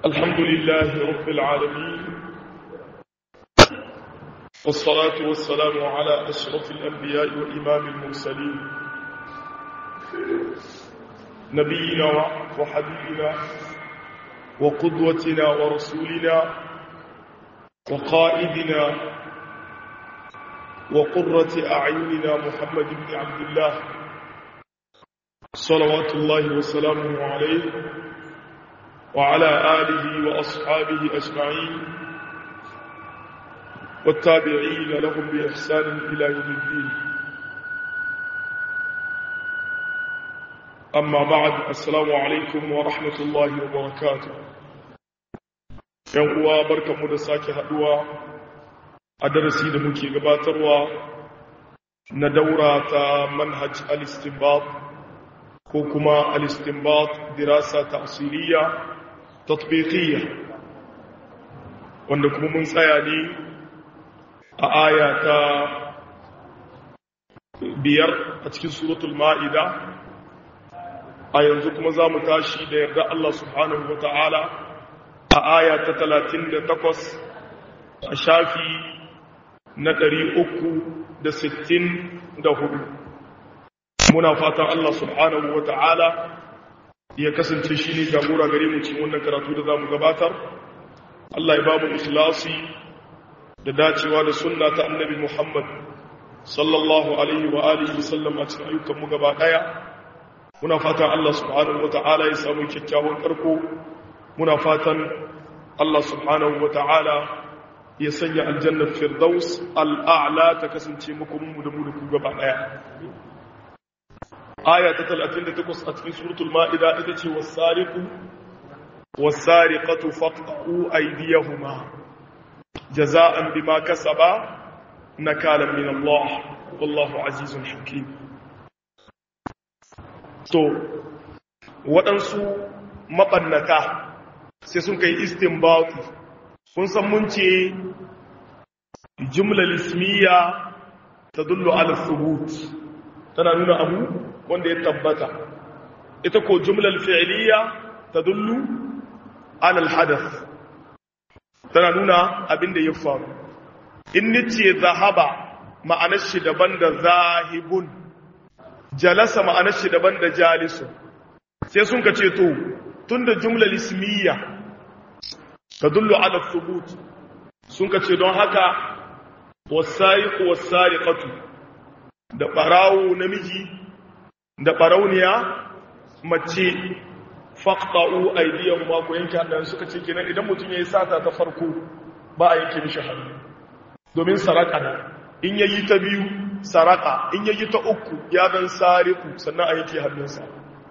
الحمد لله رب العالمين والصلاة والسلام على أشرف الأنبياء وإمام المرسلين نبينا وحبيبنا وقدوتنا ورسولنا وقائدنا وقرة أعيننا محمد بن عبد الله صلوات الله وسلامه عليه وعلى آله وأصحابه أجمعين والتابعين لهم بإحسان إلى يوم الدين أما بعد السلام عليكم ورحمة الله وبركاته ينقوى بركة مدساك هدوى أدرسي دمكي قباتروا ندورة منهج الاستنباط كوكما الاستنباط دراسة تأصيلية تطبيقية wanda kuma mun tsaya ne a aya ta biyar a cikin suratul ma'ida a yanzu kuma za mu tashi da yarda Allah subhanahu wa ta'ala a aya ta talatin da takwas a shafi na ɗari uku da sittin da hudu muna fatan Allah subhanahu wa ta'ala ya kasance shi ne jagora gare mu cikin wannan karatu da za mu gabatar Allah ya ba mu ikhlasi da dacewa da sunna ta annabi Muhammad sallallahu alaihi wa alihi wasallam a cikin ayyukan mu gaba daya muna fatan Allah subhanahu wataala ya samu kyakkyawan karko muna fatan Allah subhanahu wataala ya sanya aljannar firdaus al'a'la ta kasance muku mu da mu da ku gaba daya aya ta 38 a cikin suratul ma'ida ita ce was-sariqu was-sariqatu faqta'u aydiyahuma jaza'an bima kasaba nakalan min Allah wallahu azizun hakim to waɗansu maɓannata sai sun kai istinbati kun san mun ce jumla ismiya tadullu ala thubut tana nuna abu wanda ya tabbata ita ko jumlal fi'liya tadullu ala al-hadath tana nuna abin da ya faru in nice zahaba ma'anar shi daban da zahibun jalasa ma'anar shi daban da jalisun sai sun ka ce to tunda jumlal ismiya tadullu ala thubut sun ka ce don haka wasaiqu wasariqatu da barawo namiji da barauniya mace faqta'u aydiyahum ma ko yanke hannayen suka ce kenan idan mutum yayi sata ta farko ba a yanke mishi hannu domin saraka na in yayi ta biyu saraka in yayi ta uku ya dan sariku sannan a yanke hannunsa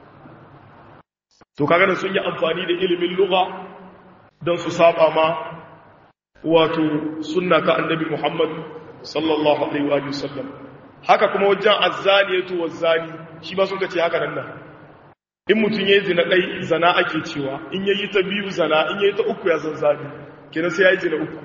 to kaga nan sun yi amfani da ilimin lugha don su saba ma wato sunna ta annabi Muhammad sallallahu alaihi wa sallam haka kuma wajen azzaniyatu wazzani shi ba sun ce haka nan nan in mutum yayi zina dai zana ake cewa in yayi ta biyu zana in yayi ta uku ya san zani kenan sai yayi zina uku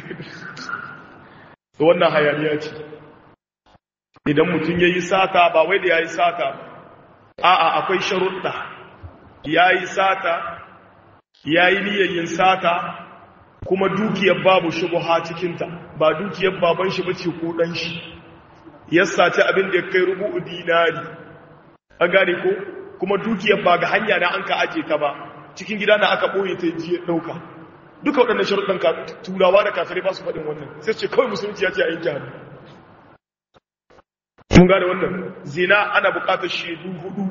to wannan hayaniya ce idan mutum yayi sata ba wai da yayi sata a'a akwai sharuɗa yayi sata yayi niyyar yin sata kuma dukiyar babu shubha cikinta ba dukiyar baban shi bace ko dan shi ya saci abin da ya kai rubu'u dinari an gane ko kuma dukiyar ba ga hanya na an ka aje ta ba cikin gida na aka boye ta ji dauka duka waɗannan sharuɗan ka turawa da kafirai ba su faɗin wannan sai ce kawai musulunci ya ce a yanke hannu mun gane wannan zina ana buƙatar shaidu hudu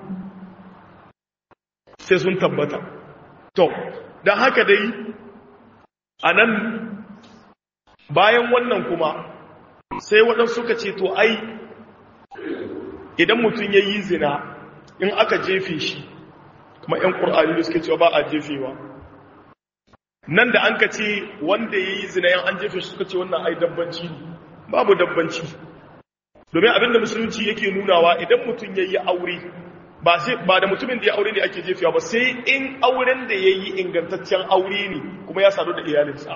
sai sun tabbata to don haka dai a nan bayan wannan kuma sai waɗansu suka ce to ai idan mutum ya yi zina in aka jefe shi kuma 'yan ƙur'ani da suke cewa ba a jefewa nan da an ka ce wanda ya yi zina yan an jefe shi suka ce wannan ai dabbanci babu dabbanci domin abinda musulunci yake nunawa idan mutum ya yi aure ba da mutumin da ya aure ne ake jefewa ba sai in auren da ya yi ingantaccen aure ne kuma ya sadu da iyalinsa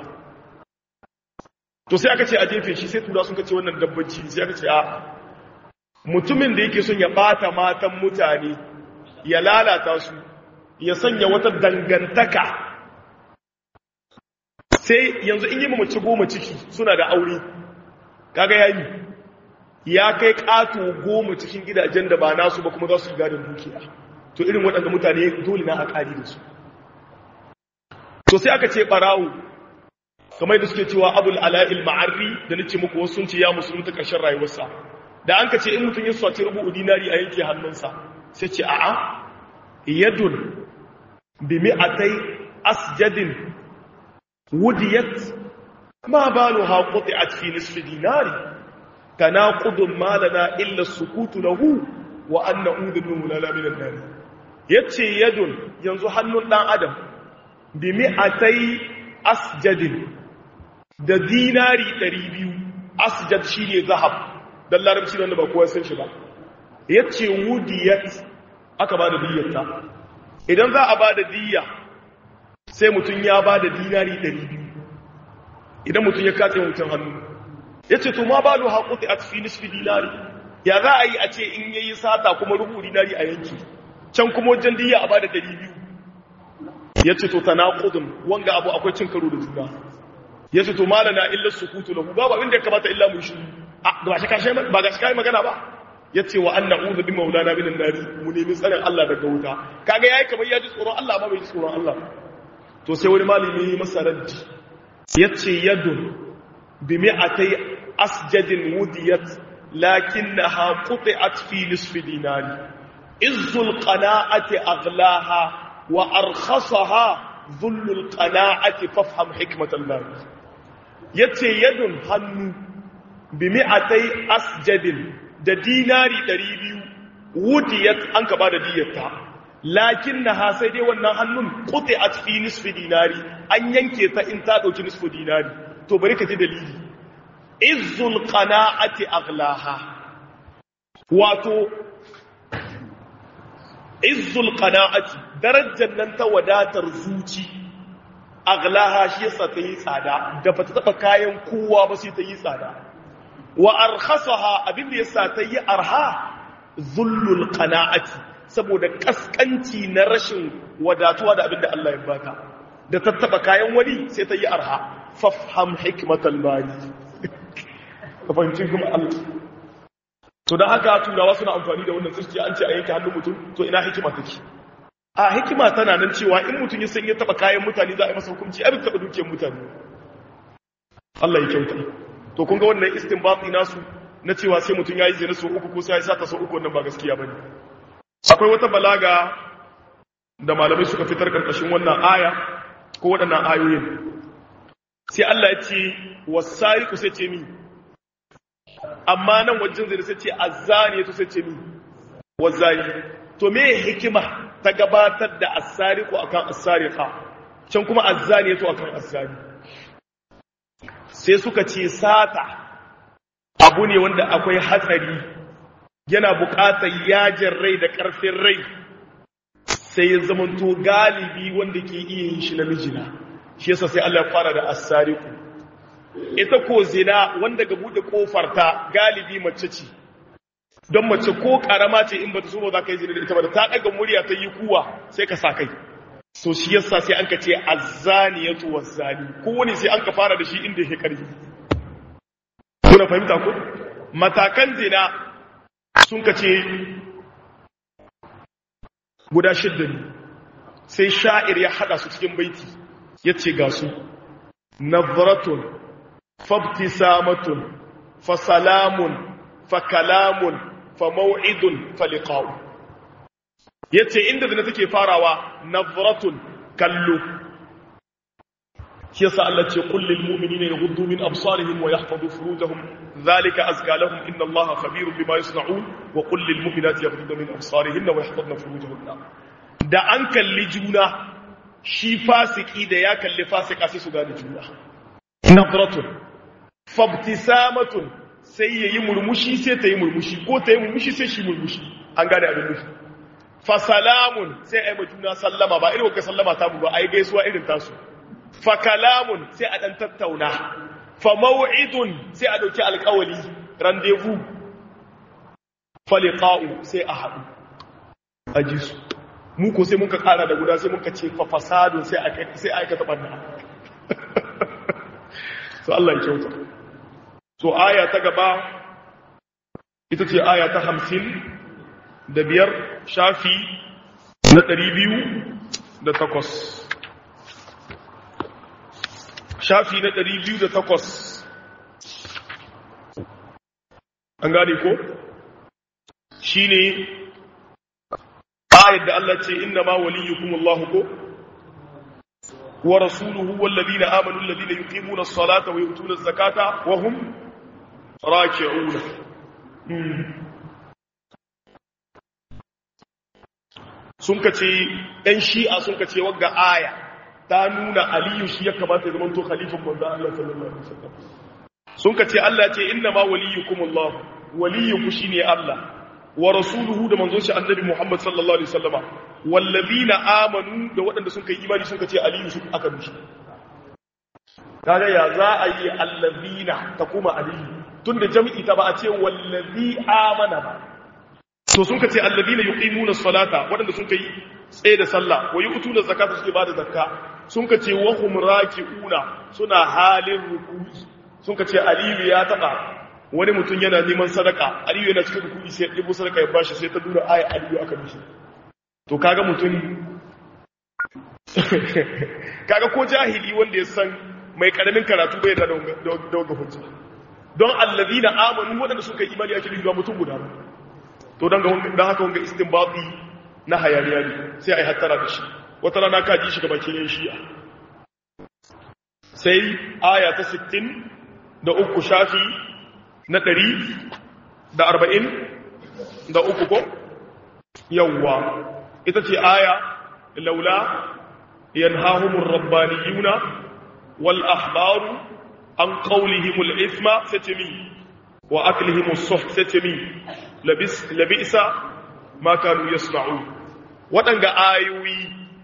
to sai aka ce a jefe shi sai tura sun ce wannan dabbanci sai aka ce a mutumin da yake son ya bata matan mutane ya lalata su ya sanya wata dangantaka sai yanzu in yi mace goma ciki suna da aure kaga yayi ya kai ƙato goma cikin gidajen da ba nasu ba kuma za su gadon dukiya to irin waɗanda mutane dole na a ƙari da su to sai aka ce ɓarawo kamar da suke cewa abul ala'il ma'arri da nace muku wasu sun ce ya musulunta ƙarshen rayuwarsa da an ka ce in mutum ya swaci rubu dinari a yanke hannunsa sai ce a'a yadun bi mi'atai asjadin wudiyat ma baluha quti'at fi nisfi dinari tanaqudun ma lana illa sukutu lahu wa an na'udhu min mulala min an-nar yace yadun yanzu hannun dan adam bi mi'atai asjadin da dinari 200 asjad shine zahab dan larabci wanda ba kowa san shi ba yace wudiyat aka bada diyyarta idan za a bada diyya sai mutun ya bada dinari 200 idan mutun ya kace mutun hannu yace to ma balu haquti at fi nisfi dinari ya za a yi a ce in yayi sata kuma rubu dinari a yanki can kuma wajen diyya a bada 200 yace to tanaqudun wanga abu akwai cin karo da juna yace to malana illa sukutu lahu babu abin da ya kamata illa mu shi ba shi kashe ba ga shi kai magana ba yace wa anna uzu bi maulana min an-nari mu nemi tsarin Allah daga wuta kaga yayi kamar ya ji tsoron Allah ba bai ji tsoron Allah to sai wani malami yi masa raddi yace yadun bi mi'atai asjadin wudiyat lakinnaha quti'at fi nisfi dinari izzul qana'ati aghlaha wa arkhasaha dhullul qana'ati fafham hikmatan Allah yace yadun hannu bi mi'atai asjadin da dinari 200 wudiyat an ka ba da diyarta lakin na ha sai dai wannan hannun kuti a fi nisfi dinari an yanke ta in ta ɗauki nisfi dinari to bari ka ji dalili izzul qana'ati aghlaha wato izzul qana'ati darajar nan ta wadatar zuci aghlaha shi yasa ta yi tsada da ba ta taba kayan kowa ba sai ta yi tsada wa arkhasaha abin da yasa ta yi arha zullul qana'ati saboda kaskanci na rashin wadatuwa da abin da Allah ya baka da tattaba kayan wani sai ta yi arha fafham hikmatal bani ka fahimci kuma Allah to dan haka turawa suna amfani da wannan tsirki an ce a yanke hannun mutum to ina hikima take a hikima tana nan cewa in mutum ya san ya taba kayan mutane za a yi masa hukunci abin taba dukiyar mutane Allah ya kyauta to kun ga wannan istinbati nasu na cewa sai mutum yayi zina so uku ko sai ya sata so uku wannan ba gaskiya bane akwai wata balaga da malamai suka fitar karkashin wannan aya ko waɗannan ayoyin sai Allah ya ce wasariqu sai ce mi amma nan wajen zina sai ce azzani to sai ce mi wazani to me hikima ta gabatar da asariqu akan asariqa can kuma azzani to akan azzani sai suka ce sata abu ne wanda akwai hatsari yana buƙatar yajin rai da ƙarfin rai sai ya zamanto galibi wanda ke iya yin shi namijina shi yasa sai Allah ya fara da asariku ita ko zina wanda ga bude kofar ta galibi mace ce don mace ko karama ce in bata so ba za ka yi zina da ita ba da ta daga murya ta yi kuwa sai ka sa kai so shi yasa sai an ka ce azzaniyatu wazzani kowane sai an ka fara da shi inda yake karfi kuna fahimta ko matakan zina sun ka ce guda shidda ne sai sha'ir ya hada su cikin baiti ya ce ga su nazratun fabtisamatun fa salamun fa kalamun fa maw'idun fa liqa'u yace inda zina take farawa nazratun kallo shi yasa Allah ce qul lil mu'minina yaghuddu min absarihim wa yahfazu furujahum dhalika azka lahum inna Allaha khabirun bima yasna'un wa qul lil mu'minati yaghuddna min absarihinna wa yahfazna furujahunna da an kalli juna shi fasiki da ya kalli fasika sai su gane juna nadratun fabtisamatun sai yayi murmushi sai ta yi murmushi ko ta yi murmushi sai shi murmushi an gane abin nufi fa salamun sai ai juna sallama ba irin ka sallama ta mu ba ai gaisuwa irin tasu fa kalamun sai a dan tattauna fa maw'idun sai a dauki alƙawali rendezvous fa liqa'u sai a haɗu aji su mu ko sai muka ƙara da guda sai muka ce fa fasadun sai aka sai aka taɓa so Allah ya kyauta so aya ta gaba ita ce aya ta hamsin da biyar shafi na ɗari biyu da takwas shafi na ɗari biyu da takwas an gane ko shi ne ayat da Allah ce inna ma waliyukum Allah ko wa rasuluhu wallazina amanu allazina yuqimuna as-salata wa yu'tuna az-zakata wa hum raki'un sun kace ɗan shi'a sun kace wagga aya ta nuna aliyu shi ya kamata ya zama to khalifan manzo Allah sallallahu alaihi wasallam sun kace Allah ce inna ma waliyukum Allah waliyukum shine Allah wa rasuluhu da manzon shi annabi Muhammad sallallahu alaihi wasallama wallazina amanu da waɗanda sun kai imani sun kace aliyu su aka dushi kaga ya za a yi allazina ta kuma aliyu tunda jami'i ta ba a ce wallazi amana ba to sun kace allazina yuqimuna as-salata waɗanda sun kai tsaye da sallah wa yu'tuna zakata suke bada zakka sun kace wa hum raki'una suna halin ruku'i sun kace aliyu ya taba wani mutum yana neman sadaka aliyu yana cikin rukuni sai ɗibo sadaka ya bashi sai ta dura aya aliyu aka mishi to kaga mutum kaga ko jahili wanda ya san mai karamin karatu bai da daga hujja don allazina amanu waɗanda suka yi imani ake nufi mutum guda ba to don haka wanga istinbati na hayaniya ne sai a yi hattara da shi wata rana ka ji shi ga bakin yan shi'a sai aya ta 60 da uku shafi na ɗari da arba'in da uku ko yawwa ita ce aya laula yanhahumur rabbaniyuna wal ahbaru an qawlihimul isma satimi wa aklihimus suht satimi labis labisa ma kanu yasna'un wadanga ayoyi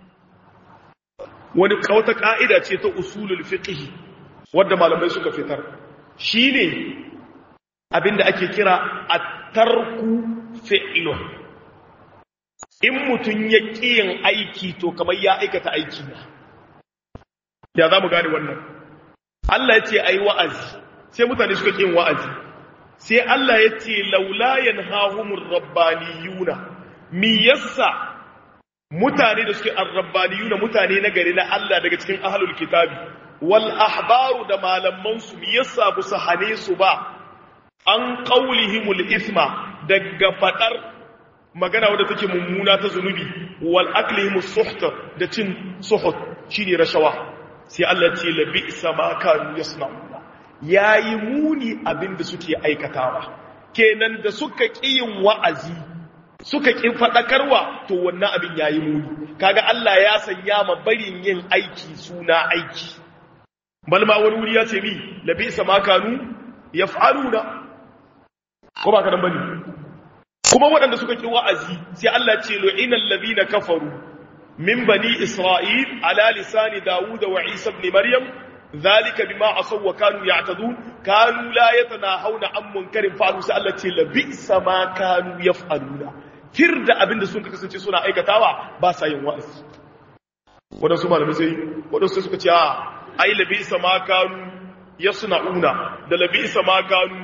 wani kawata ka'ida ce ta usulul fiqh wanda malamai suka fitar shine abinda ake kira at-tarku fi'lun in mutun ya yin aiki to kamar ya aikata aiki ne ya zamu gane wannan Allah ya ce ayi wa'azi sai mutane suka yin wa'azi sai Allah ya ce laula yanhahumur rabbaniyuna mi yassa mutane da suke ar-rabbaniyuna mutane na gari na Allah daga cikin ahlul kitabi wal ahbaru da malaman su mi yassa bu hane su ba an qaulihimul isma daga fadar magana wadda take mummuna ta zunubi wal aklihimus suhta da cin suhut shine rashawa sai Allah ce labi sama kanu yasna'una yayi muni abinda suke aikatawa kenan da suka kiyin wa'azi suka ki fadakarwa to wannan abin yayi muni kaga Allah ya sanya ma barin yin aiki suna aiki balma wani wuri ya ce mi labi sama kanu yaf'aluna ko ba ka dan bane kuma waɗanda suka ki wa'azi sai Allah ce lu'inal ladina kafaru min bani isra'il ala lisani dawud wa isa ibn maryam zalika bima asaw wa kanu ya'tadun kanu la yatanahawna an munkarin fa'alu sai Allah ce la bi'sa ma kanu yaf'aluna firda abinda sun kasance suna aikatawa ba sa yin wa'azi wadansu malamai sai wadansu suka ce a ai la bi'sa ma kanu yasna'una da la bi'sa ma kanu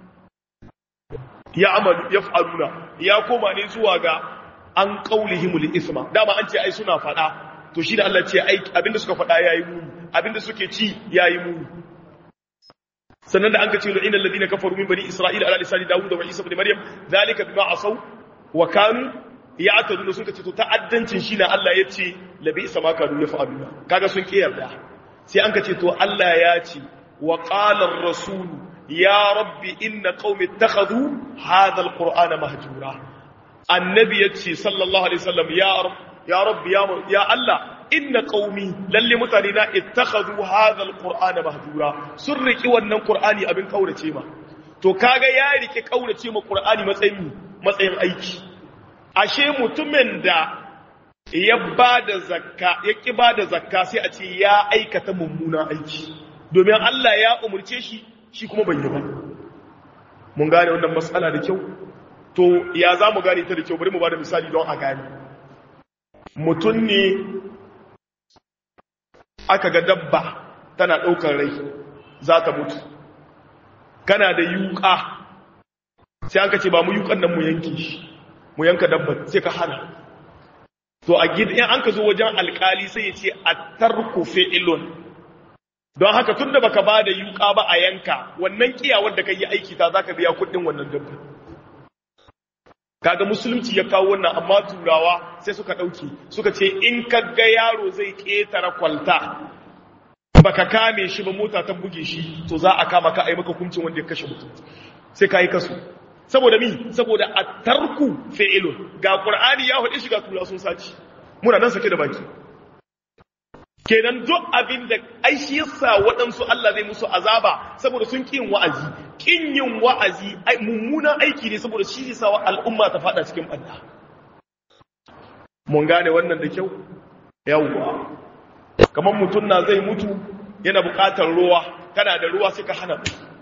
ya amalu yaf'aluna ya koma ne zuwa ga an qaulihimul isma dama an ce ai suna fada to shi da Allah ce ai abinda suka fada yayi muni abinda suke ci yayi muni sannan da an ka ce lu innal ladina kafaru min bani isra'ila ala lisani dawud wa isa ibn maryam zalika bima asaw wa kanu ya'taduna sun ce to ta'addancin shi na Allah ya ce labi isa ma kanu yaf'aluna kaga sun kiyarda sai an ka ce to Allah ya ce wa qala ar-rasul ya rabbi inna qaumi ittakhadhu hadha al-qur'ana mahjura annabi yace sallallahu alaihi wasallam ya rab ya rabbi ya ya Allah inna qaumi lalle mutane na ittakhadhu hadha al-qur'ana mahjura sun riki wannan qur'ani abin kaurace ma to kaga ya riki kaurace ma qur'ani matsayin matsayin aiki ashe mutumin da ya bada zakka ya ki bada zakka sai a ce ya aikata mummunan aiki domin Allah ya umurce shi shi kuma bai yi ba mun gane wannan matsala da kyau to ya za mu gane ta da kyau bari mu ba da misali don a gane mutum ne aka ga dabba tana ɗaukar rai za ta mutu kana da yuka sai an ka ce ba mu yukan nan mu yanke shi mu yanka dabbar sai ka hana to a gidan an ka zo wajen alkali sai ya ce a tarku fi'ilun don haka tun da baka ba da yuka ba a yanka wannan kiyawar da ka yi aiki ta za ka biya kuɗin wannan dabbar kaga musulunci ya kawo wannan amma turawa sai suka ɗauke suka ce in ka ga yaro zai ƙetare kwalta baka kame shi ba mota ta buge shi to za a kama ka a yi maka hukuncin wanda ya kashe mutum sai ka yi kasu saboda mi saboda a tarku fi'ilun ga qur'ani ya faɗi shi ga turawa sun saci muna nan sake da baki kenan duk abin da ai shi yasa waɗansu Allah zai musu azaba saboda sun ƙin wa'azi ƙin yin wa'azi mummunan aiki ne saboda shi yasa wa al'umma ta faɗa cikin ɓanna mun gane wannan da kyau yawwa kamar mutum na zai mutu yana buƙatar ruwa kana da ruwa sai ka hana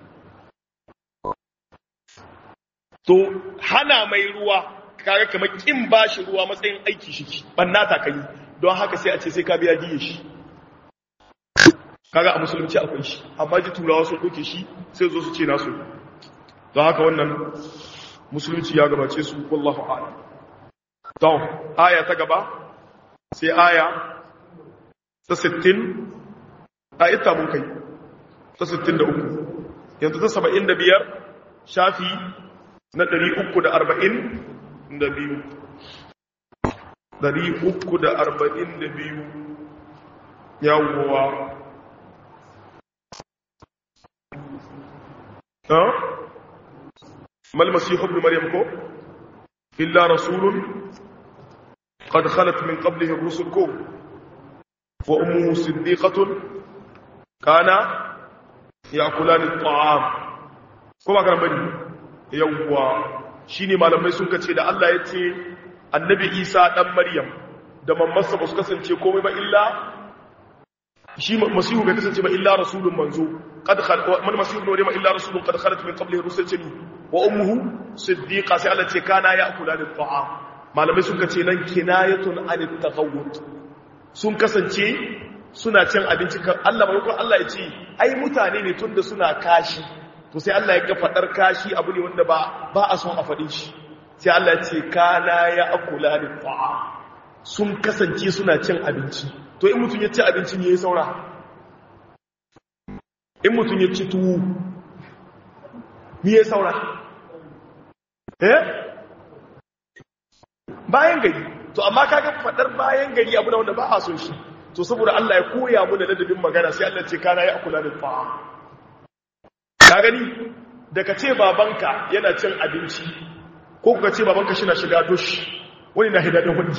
to hana mai ruwa kaga kamar ƙin bashi ruwa matsayin aiki shi ɓanna ta kai don haka sai a ce sai ka biya diye shi kaga a musulunci akwai shi amma ji turawa sun ɗauke shi sai zo su ce nasu don haka wannan musulunci ya gabace su wallahu a'lam to aya ta gaba sai aya ta 60 a ita mun kai ta 63 yanzu ta 75 shafi na 342 dari uku da arba'in da biyu yawuwa ha? malmasi ibn maryam ko illa rasulun qad khalat min qablihi ar-rusul ko wa ummuhu siddiqatun kana ya'kulani at-ta'am ko ba kan bane yawwa shine malamai sun kace da Allah ya ce annabi isa ɗan maryam da mammarsa ba su kasance komai ba illa shi masihu bai kasance ba illa rasulun manzo qad man masihu ne ma illa rasulun qad khalat min qablihi rusul ce wa ummuhu siddiqa sai Allah ce kana ya'kula da ta'am malamai sun kace nan kinayatun anit taghawwut sun kasance suna cin abinci kan Allah bai Allah ya ce ai mutane ne tunda suna kashi to sai Allah ya ga fadar kashi abu ne wanda ba ba a son a fadin shi sai Allah ce kana ya akula da ta'a sun kasance suna cin abinci to in mutum ya ci abinci ne ya saura in mutum ya ci tuwo ni ya saura eh bayan gari to amma kaga fadar bayan gari abu da wanda ba a son shi to saboda Allah ya koya mu da ladabin magana sai Allah ce kana ya akula da ta'a ka gani da ka ce babanka yana cin abinci ko kuka ce babanka shi na shiga dush wani na hidadin wani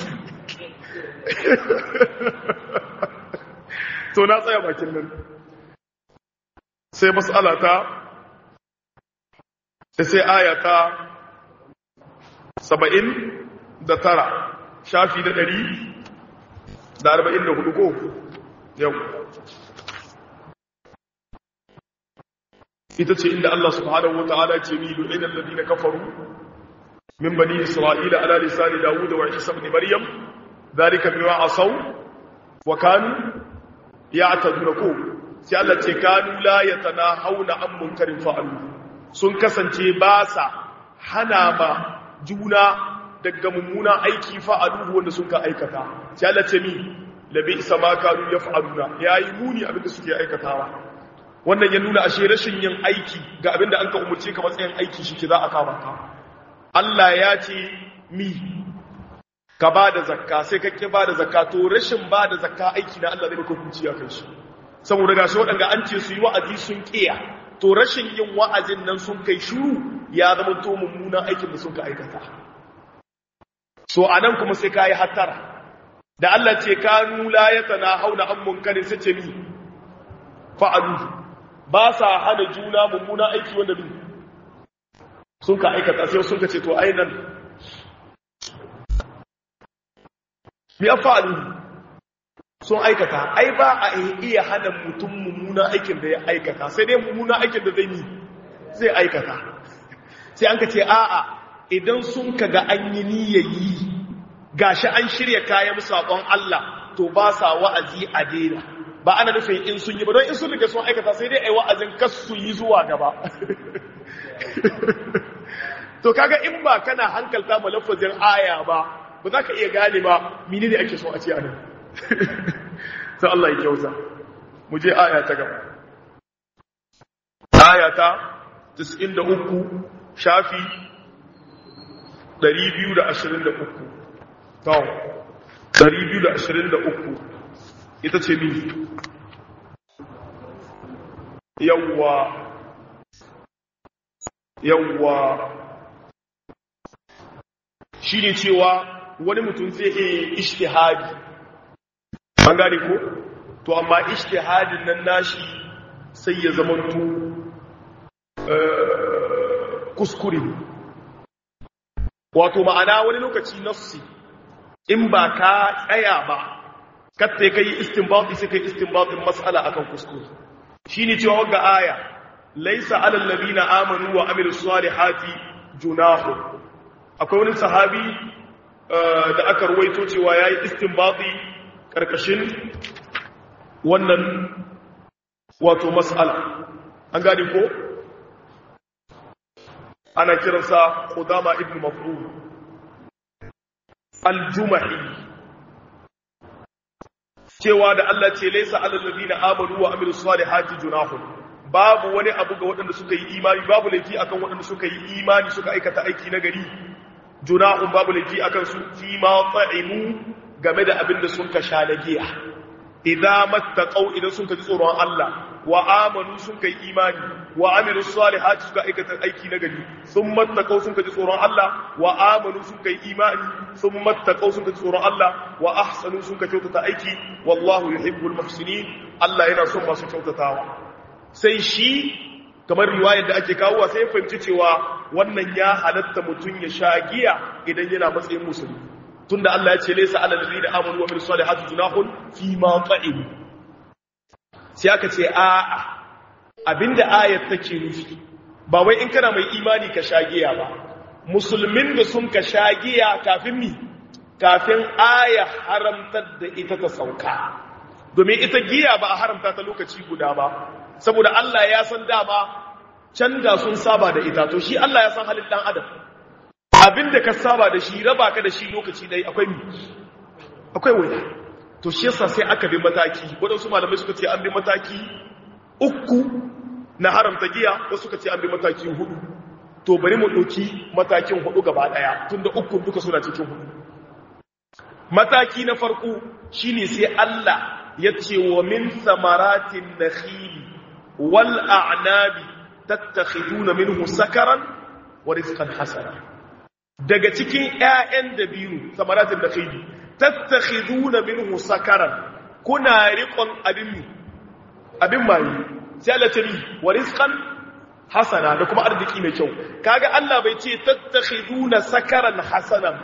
to na tsaya bakin nan sai matsala ta sai aya ta saba'in da tara shafi da ɗari da arba'in da hudu ko yau ita ce inda Allah subhanahu wa ta'ala ce ni lu'inan ladina kafaru من بني إسرائيل على لسان داود وعيسى بن مريم ذلك بما عصوا وكانوا يعتدون سيالة كانوا لا يتناهون عن منكر فعلوا sun kasance ba sa hana ma juna daga mummuna aiki fa'aluhu wanda sun ka aikata sai Allah ce mi labi isa ma kanu yaf'aluna yayi muni abinda suke aikatawa wannan ya nuna ashe rashin yin aiki ga abinda an ka umurce ka matsayin aiki shi ke za a kama ka Allah ya ce mi ka ba da zakka sai ka ƙi ba da zakka to rashin ba da zakka aiki na Allah zai maka hukunci a kai shi saboda ga shi waɗanda an ce su yi wa'azi sun ƙiya to rashin yin wa'azin nan sun kai shuru ya zama to mummunan aikin da sun ka aikata so a nan kuma sai ka yi hattara da Allah ce kanu la ya tana hauna an munkarin sai ce mi fa'alu ba sa hana juna mummunan aiki wanda bi sun ka aikata sai sun ka ce to ai nan mi afa'alu sun aikata ai ba a iya hana mutum mummuna aikin da ya aikata sai dai mummuna aikin da zai yi zai aikata sai an ka ce a'a idan sun ka ga an yi niyayi gashi an shirya kayan saƙon Allah to ba sa wa'azi a daina ba ana nufin in sun yi ba don in sun rike sun aikata sai dai ai wa'azin kas su yi zuwa gaba to kaga in ba kana hankalta ma lafazin aya ba ba za ka iya gane ba mini ne ake so a ce a nan sai Allah ya kyauta mu je aya ta gaba aya ta 93 shafi 223 to 223 ita ce mi yawwa yawwa shi ne cewa wani mutum zai iya ishtihadi an gane ko to amma ishtihadin nan nashi sai ya zamanto kuskure wato ma'ana wani lokaci nafsi in ba ka tsaya ba katta kai istinbati sai kai istinbatin mas'ala akan kuskure shine cewa wagga aya laysa alal ladina amanu wa amilus salihati junahu akwai wani sahabi da aka ruwaito cewa yayi istinbati karkashin wannan wato mas'ala an gane ko ana kiransa Qudama ibn Maf'ul al-Jumahi cewa da Allah ce laysa alal ladina amanu wa amilus salihati junahun babu wani abu ga waɗanda suka yi imani babu laifi akan waɗanda suka yi imani suka aikata aiki na gari junahun babu laifi akan su fi ma ta'imu game da abin da sun ka sha na giya idza mattaqau idan sun ka ji tsoron Allah wa amanu sun kai imani wa amilu salihati suka aikata aiki na gari sun mattaqau sun ka ji tsoron Allah wa amanu sun kai imani sun mattaqau sun ka ji tsoron Allah wa ahsanu sun ka kyautata aiki wallahu yuhibbul muhsinin Allah yana son masu kyautatawa sai shi kamar riwayar da ake kawo sai ya fahimci cewa wannan ya halatta mutum ya sha giya idan yana matsayin musulmi tunda Allah ya ce laysa alal ladina amanu wa amilus salihati junahun fi ma ta'im sai aka ce a'a abinda ayat take nufi ba wai in kana mai imani ka sha giya ba musulmin da sun ka sha giya kafin mi kafin aya haramtar da ita ta sauka domin ita giya ba a haramta ta lokaci guda ba saboda Allah ya san dama can da sun saba da ita to shi Allah ya san halin dan adam abinda ka saba da shi raba ka da shi lokaci dai akwai mi akwai wuya to shi yasa sai aka bi mataki wadansu malamai suka ce an bi mataki uku na haramta giya wasu suka ce an bi mataki hudu to bari mu ɗauki matakin hudu gaba ɗaya tunda uku duka suna cikin hudu mataki na farko shine sai Allah ya ce wa min samaratin nakhili wal a'nabi tattakhiduna minhu sakaran wa rizqan hasana daga cikin ƴaƴan dabino samaratin nakhili tattakhiduna minhu sakaran kuna riqon abin abin mai sai Allah ce wa rizqan hasana da kuma arziki mai kyau kaga Allah bai ce tattakhiduna sakaran hasanan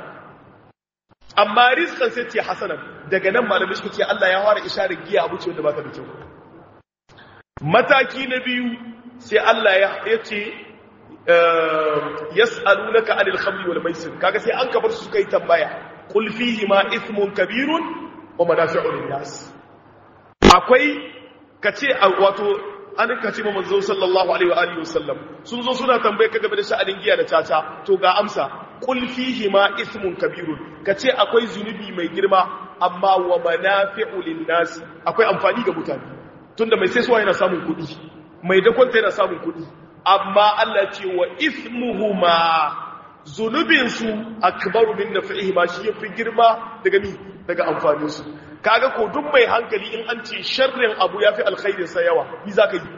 amma rizqan sai ce hasanan daga nan malamai suka ce Allah ya fara isharar giya abu ce wanda ba ta da kyau mataki na biyu sai Allah ya ce yas'alunaka 'anil khamri wal maisir kaga sai an kabar su kai tambaya qul fihi ma ithmun kabirun wa manafi'u lin-nas akwai kace wato an kace manzo sallallahu alaihi wa alihi wasallam sun zo suna tambaye ka game da sha'anin giya da caca to ga amsa qul fihi ma ithmun kabirun kace akwai zunubi mai girma amma wa manafi'u lin-nas akwai amfani ga mutane tunda mai sai suwa yana samun kuɗi mai dakwanta yana samun kuɗi amma Allah ce wa ismuhuma zunubinsu akbaru min nafi'ihima shi yafi girma daga ni daga amfanin su kaga ko duk mai hankali in an ce sharrin abu yafi alkhairin sa yawa ni zaka yi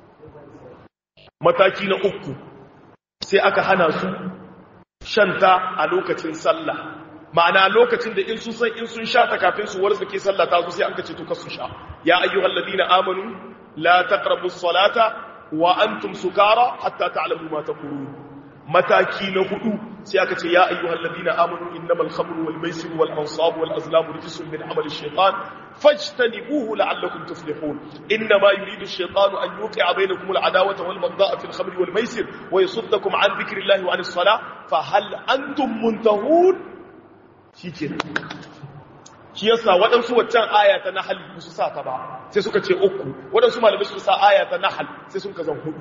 mataki na uku sai aka hana su shanta a lokacin sallah ma'ana lokacin da in sun san in sun sha ta kafin su warzake sallah ta zo sai an kace to ka su sha ya ayyuhal ladina amanu la taqrabus salata wa antum sukara hatta ta'lamu ma taqulun mataki na hudu sai aka ce ya ayyuhal ladina amanu innamal khamru wal maisir wal ansab wal azlam rijsun min amali shaytan fajtanibuhu la'allakum tuflihun innama yuridu ash-shaytanu an yuqi'a bainakum al-adawata wal baghdha'a fil khamri wal maisir wa yasuddakum an dhikrillahi wa 'anis salah fa hal antum muntahun shikenan shi yasa waɗansu waccan aya ta nahal ba su sa ta ba sai suka ce uku waɗansu malamai su sa aya ta nahal sai sun kazan hudu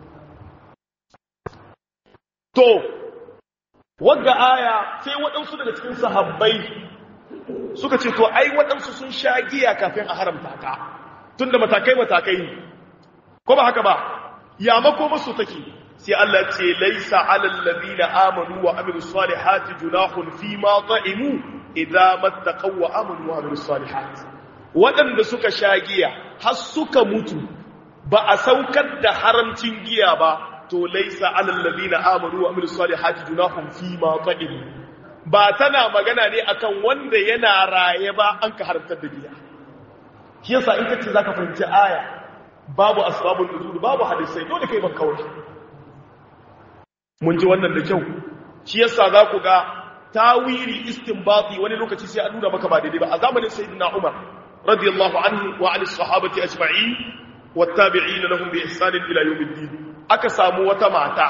to wagga aya sai waɗansu daga cikin sahabbai suka ce to ai waɗansu sun sha giya kafin a haramta ta tunda matakai matakai ne ko ba haka ba ya mako masu take sai Allah ce laisa alal ladina amanu wa amilus salihati junahun fi ma ta'imu idza mattaqaw wa amanu wa amilus salihati wadanda suka sha giya har suka mutu ba a saukar da haramcin giya ba to laisa alal ladina amanu wa amilus salihati junahun fi ma ta'imu ba tana magana ne akan wanda yana raye ba an ka haramtar da giya shi yasa in kace zaka fahimci aya babu asbabun nuzul babu hadisai dole kai ban kawai mun ji wannan da kyau shi yasa za ku ga tawiri istinbati wani lokaci sai a nuna maka ba daidai ba a zamanin sayyidina Umar radiyallahu anhu wa ali sahabati ajma'in wattabi'ina lahum bi ihsan ila yawmiddin aka samu wata mata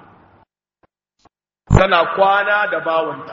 tana kwana da bawanta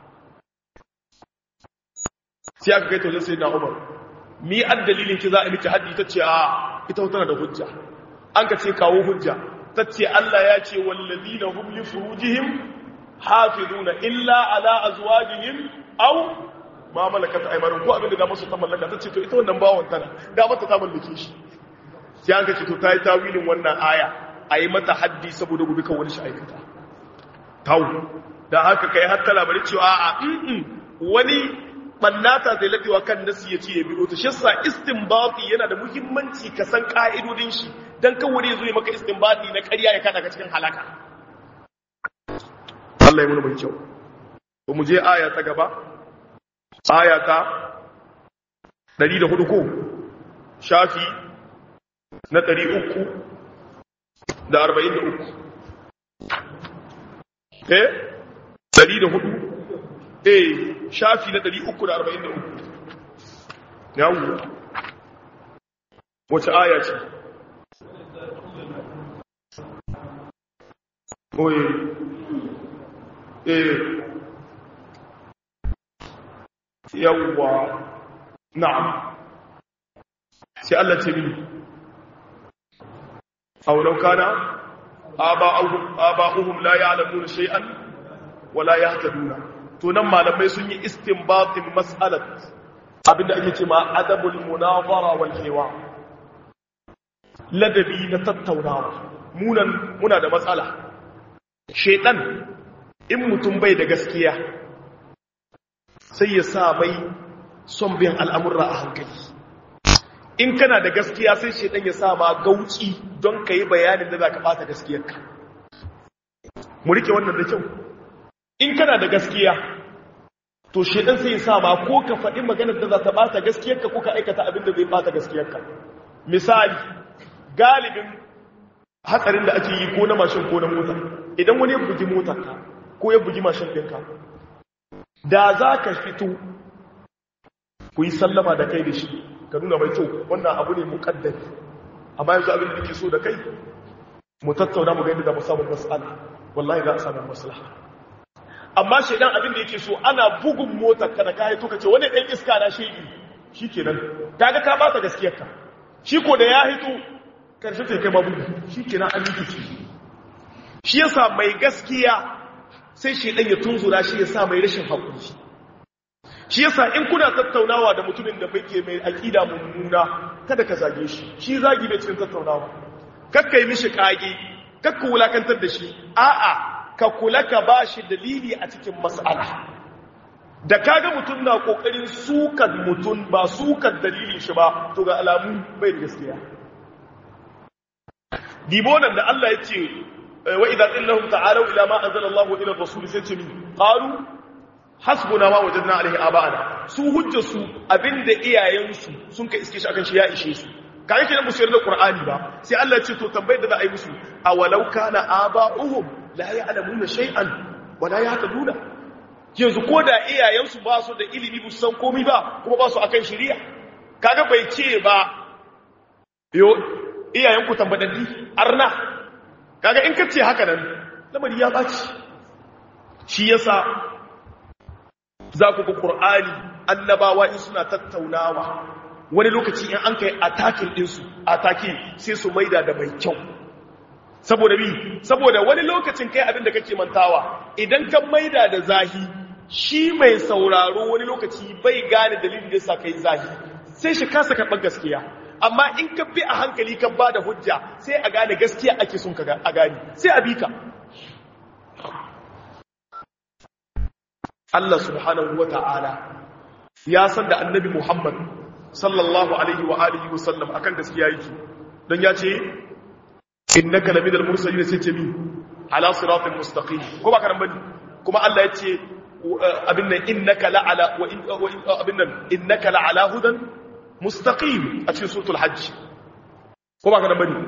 sai aka kai to sayyidina Umar mi addalilin ki za a miki haddi tace a ita tana da hujja an ka ce kawo hujja tace Allah ya ce wallazina hum li furujihim hafizuna illa ala azwajihim aw ma malakat aymanuhum ko abinda da musu ta mallaka tace to ita wannan bawon tana da mata ta mallake shi sai an ce to tayi tawilin wannan aya ayi mata haddi saboda gobe kan wani shi aikata taw da haka kai hatta labarin cewa a mm wani bannata zai ladewa kan nasi ya ce ya biyo ta shissa istinbati yana da muhimmanci ka san ka'idodin shi dan kawai ya zo ya maka istinbati na ƙarya ya kada ka cikin halaka Allah ya muna mai kyau to mu je aya ta gaba aya ta 104 ko shafi na 343 eh 104 eh shafi na 343 yawo wace aya ce oye eh yawwa na'am sai Allah ce mini aw law kana aba'uhum aba'uhum la ya'lamuna shay'an wa la yahtaduna to nan malamai sun yi istinbatin mas'alat abinda ake cewa adabul munazara wal hiwa ladabi na tattaunawa munan muna da matsala shedan in mutum bai da gaskiya sai ya sa mai son bin al'amurra a hankali in kana da gaskiya sai shedan ya sa ma gauci don ka yi bayanin da za ka bata gaskiyarka mu rike wannan da kyau in kana da gaskiya to shedan sai ya sa ma ko ka faɗi maganar da za ta bata gaskiyarka ko ka aikata abin da zai bata gaskiyarka misali galibin hatsarin da ake yi ko na mashin ko na mota idan wani ya bugi motarka ko ya bugi mashin ɗinka da za ka fito ku yi sallama da kai da shi ka nuna mai kyau wannan abu ne muƙaddari amma yanzu abin da ke so da kai mu tattauna mu ga yadda da mu samu matsala wallahi za a samu maslaha amma shaidan abin da yake so ana bugun motar ka da kayi to ka ce wani ɗan iska na shegi shi kenan kaga ka bata gaskiyarka shi ko da ya hito karshe ta kai mabugu shi kenan an yi kici shi yasa mai gaskiya sai shaidan ya tunzura shi ya sa mai rashin haƙuri shi yasa in kuna tattaunawa da mutumin da bai mai aƙida mummuna kada ka zage shi shi zagi bai cikin tattaunawa kakka yi mishi ƙage kakka wulakantar da shi a'a ka kula ka ba shi dalili a cikin mas'ala da kaga mutum na kokarin sukan mutum ba sukan dalilin shi ba to ga alamu bai da gaskiya dibonan da Allah ya ce wa idza qillahum ta'alu ila ma anzala Allah ila rasul sai ce min qalu hasbuna ma wajadna alaihi aba'ana su hujja su abinda iyayensu sun ka iske shi akan shi ya ishe su kai kenan musu yarda Qur'ani ba sai Allah ya ce to tambayar da za a yi musu awalau kana aba'uhum la ya'lamuna shay'an wa la yahtaduna yanzu ko da iyayensu ba su da ilimi ba su san komai ba kuma ba su akan shari'a kaga bai ce ba yo iyayenku tambadaddi arna kaga in kace haka nan lamari ya baci shi yasa za ku ga qur'ani annabawa in suna tattaunawa wani lokaci in an kai atakin ɗinsu ataki sai su maida da mai kyau saboda bi saboda wani lokacin kai abin da kake mantawa idan ka maida da zahi shi mai sauraro wani lokaci bai gane dalilin da yasa kai zahi sai shi kasa karɓar gaskiya amma in ka bi a hankali ka ba da hujja sai a gane gaskiya ake son ka a gane sai a bi ka Allah subhanahu wa ta'ala ya san da annabi Muhammad sallallahu alaihi wa alihi wa sallam akan gaskiya yake don ya ce innaka lamidal mursalin sai ce min ala siratal mustaqim ko ba karan bane kuma Allah ya ce abin nan innaka la ala wa abin nan innaka la ala hudan mustaqim a cikin suratul hajj ko ba karan bane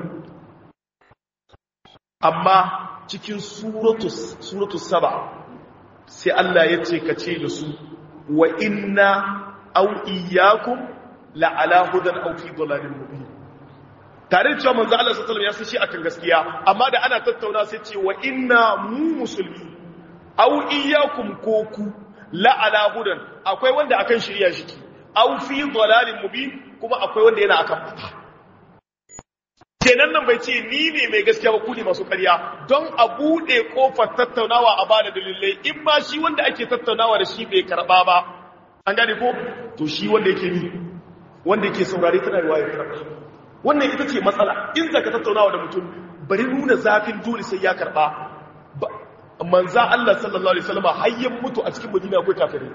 amma cikin suratul suratul saba sai Allah ya ce ka ce da su wa inna aw iyyakum la ala hudan aw fi dhalalin mubin tare da cewa manzo Allah sallallahu alaihi wasallam ya san shi akan gaskiya amma da ana tattauna sai ce wa inna mu musulmi aw iyyakum ko ku la ala hudan akwai wanda akan shirya shi aw fi dhalalin mubin kuma akwai wanda yana akan fata kenan nan bai ce ni ne mai gaskiya ba ku ne masu ƙarya don a buɗe ƙofar tattaunawa a bada dalilai in ma shi wanda ake tattaunawa da shi bai karɓa ba an gane ko to shi wanda yake ni wanda yake saurare tana yi waye karɓa wannan ita ce matsala in zaka tattaunawa da mutum bari nuna zafin dole sai ya karɓa manza Allah sallallahu alaihi wasallam hayyan mutu a cikin Madina akwai kafirai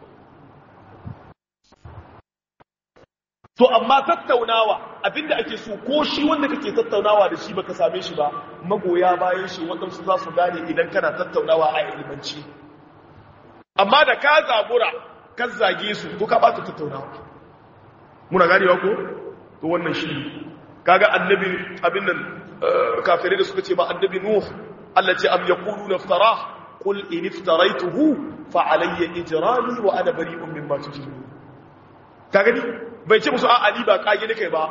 to amma tattaunawa abinda ake so ko shi wanda kake tattaunawa da shi baka same shi ba magoya bayan shi waɗansu za su gane idan kana tattaunawa a ilimanci amma da ka zabura ka zage su to ka bata tattaunawa muna ganewa ko to wannan shi kaga annabi abin nan kafirai da suka ce ma annabi nuh Allah ce am yaquluna iftara qul in iftaraytuhu fa alayya ijrami wa ana bari'un mimma tujrimun ka gani bai ce musu a ali ba kage ne kai ba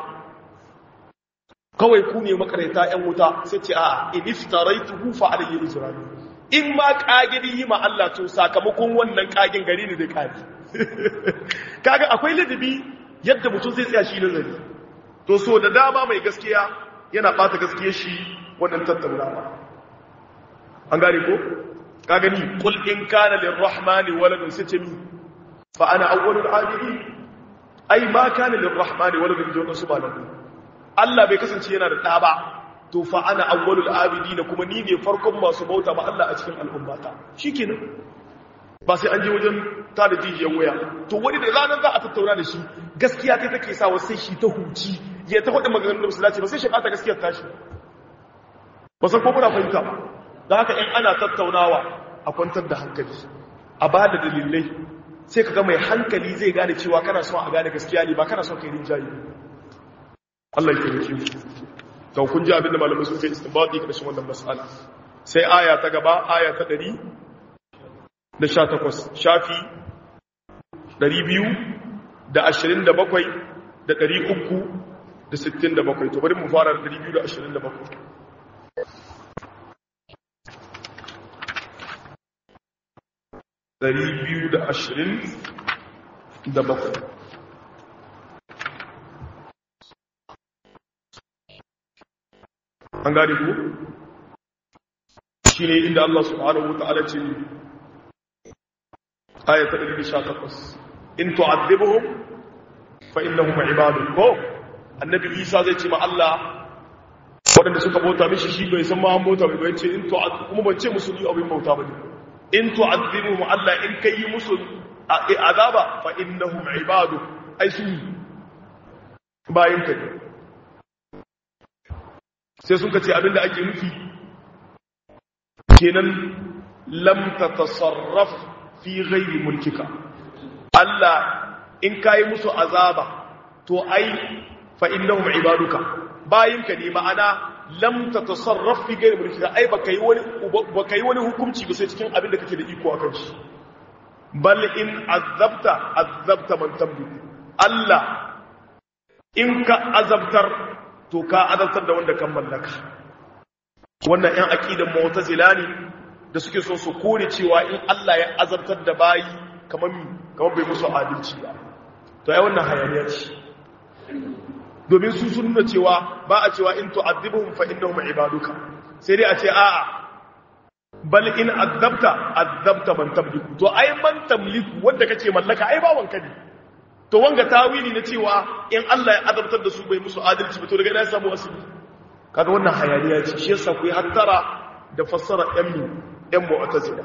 kawai ku ne makaranta yan wuta sai ce a in iftaraytuhu fa alayya ijrami in ma kage ne yi ma Allah to sakamakon wannan kagen gari ne da kage kaga akwai ladabi yadda mutum zai tsaya shi nazari to so da dama mai gaskiya yana bata gaskiyar shi wannan tattaunawa an gane ko ka gani qul in kana lirrahmani waladun sai ce mi fa ana awwalul abidin ai ma kana lirrahmani waladun jona su malamu Allah bai kasance yana da ɗa ba to fa ana awwalul abidin kuma ni ne farkon masu bauta ma Allah a cikin al'ummata shikenan ba sai an je wajen ta da jijiyar waya to wani da ranar za a tattauna da shi gaskiya ta take sa sai shi ta huci ya ta faɗin maganganun da ba su dace ba sai shi ɓata gaskiyar tashi ba san ko muna fahimta ba da haka in ana tattaunawa a kwantar da hankali a ba da dalilai sai ka ga mai hankali zai gane cewa kana son a gane gaskiya ne ba kana son kai rinjaye Allah ya taimake mu to kun ji abinda malamai sun kai istinbati karshen wannan mas'ala sai aya ta gaba aya ta 100 da 18 shafi 200 da 27 da 300 da 67 to bari mu fara da 227 Dari biyu da ashirin da bakwai an gane ku shi ne inda Allah subhanahu wa ta'ala ce ayata 118 in tu'adhibuhum fa innahum ibadun ko annabi Isa zai ce ma Allah waɗanda suka bauta mishi shi bai san ma an bauta bai ce in tu'adhibuhum kuma ban ce musu ni abin bauta bane in tu'adhibuhum Allah in kai musu azaba fa innahum ibadu ai su bayin ka sai sun kace abinda ake nufi kenan lam tatasarraf fi ghairi mulkika Allah in kai musu azaba to ai fa innahum ibaduka bayin ka ne ma'ana lam tatasarraf fi ghairi mulkika ai baka yi wani baka yi wani hukunci ba sai cikin abin da kake da iko akan shi bal in azabta azabta man tambi Allah in ka azabtar to ka azabtar da wanda kan mallaka wannan ɗan aqidan mu'tazila ne da suke so su kore cewa in Allah ya azabtar da bayi kamar kamar bai musu adalci ba to ai wannan hayaniya ce domin su sun nuna cewa ba a cewa in tu'adhibuhum fa innahum ibaduka sai dai a ce a'a bal in azabta azabta man tamliku to ai man tamliku wanda kake mallaka ai ba wanka ne to wanga tawili na cewa in Allah ya azabtar da su bai musu adalci ba to daga ina samu asali kaga wannan hayaniya ce shi yasa ku yi hattara da fassara ɗan mu ɗan mu'tazila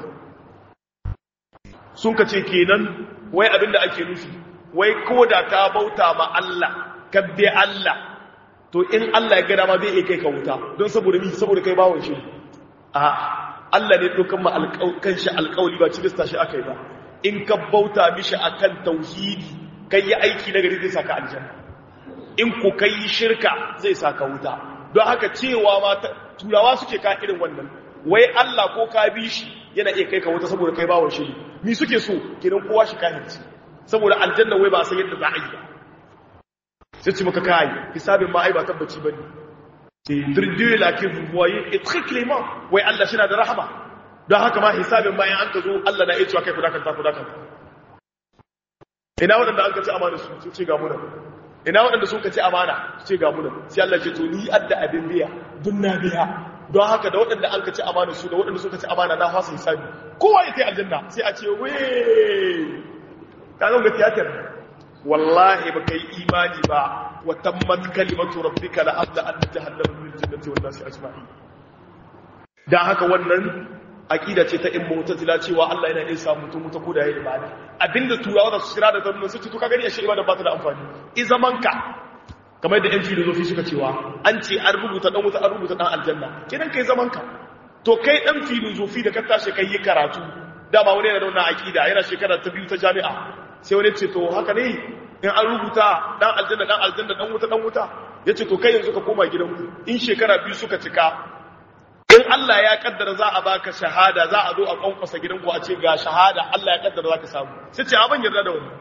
sun kace kenan wai abinda ake nufi wai ko da ka bauta ma Allah ka bi Allah to in Allah ya ga dama zai iya kai ka wuta don saboda ni saboda kai bawon shi a Allah ne dokan ma alƙawarin shi alƙawari ba cilista shi akai ba in ka bauta mishi akan tauhidi kai yi aiki na gari zai saka aljanna in ku kai shirka zai saka wuta don haka cewa ma turawa suke ka irin wannan wai Allah ko ka bi shi yana iya kai ka wuta saboda kai bawon shi ni suke so kidan kowa shi kahirci saboda aljanna wai ba san yadda za a yi ba sai ci maka kai hisabin ma ai ba tabbaci bane c'est Dieu là que vous voyez est très clément wai Allah shi na da rahama don haka ma hisabin bayan an ka zo Allah na iya cewa kai kudakanta kudakanta ina waɗanda an ka ci amana su su ce ga muna ina waɗanda sun ka ci amana su ce ga muna sai Allah ce to ni adda abin biya dun na biya don haka da waɗanda an ka ci amana su da waɗanda suka ci amana na fasa hisabi kowa ya kai aljanna sai a ce we ka zo ga tiyatar wallahi ba kai imani ba wa tammat kalimatu rabbika la abda an jahannama min jannati wan nasi ajma'in dan haka wannan aqida ce ta mu'tazila cewa Allah yana iya samu mutum mutu ko da yayi ibada abinda turawa da su shira da zannu su ce to ka gani ashe ibada ba ta da amfani i zamanka kamar da yan filosofi suka cewa an ce an rubuta dan wuta an rubuta dan aljanna kidan kai zamanka to kai dan filosofi da ka tashi kai yi karatu dama wani yana da wannan aqida yana shekara ta biyu ta jami'a sai wani ce to haka ne in an rubuta dan aljanna dan aljanna dan wuta dan wuta yace to kai yanzu ka koma gidanku in shekara biyu suka cika in Allah ya kaddara za a baka shahada za a zo a kwankwasa gidanku a ce ga shahada Allah ya kaddara za ka samu sai ce abin yarda da wani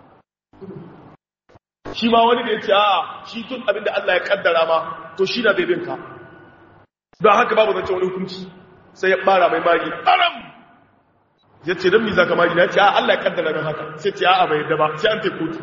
shi ma wani da ya ce a shi tun abin da Allah ya kaddara ma to shi na bebin ka don haka babu zance wani hukunci sai ya bara mai magi aram ya ce don mi za ka magi na ce a Allah ya kaddara min haka sai ce a bai yarda ba sai an te kotu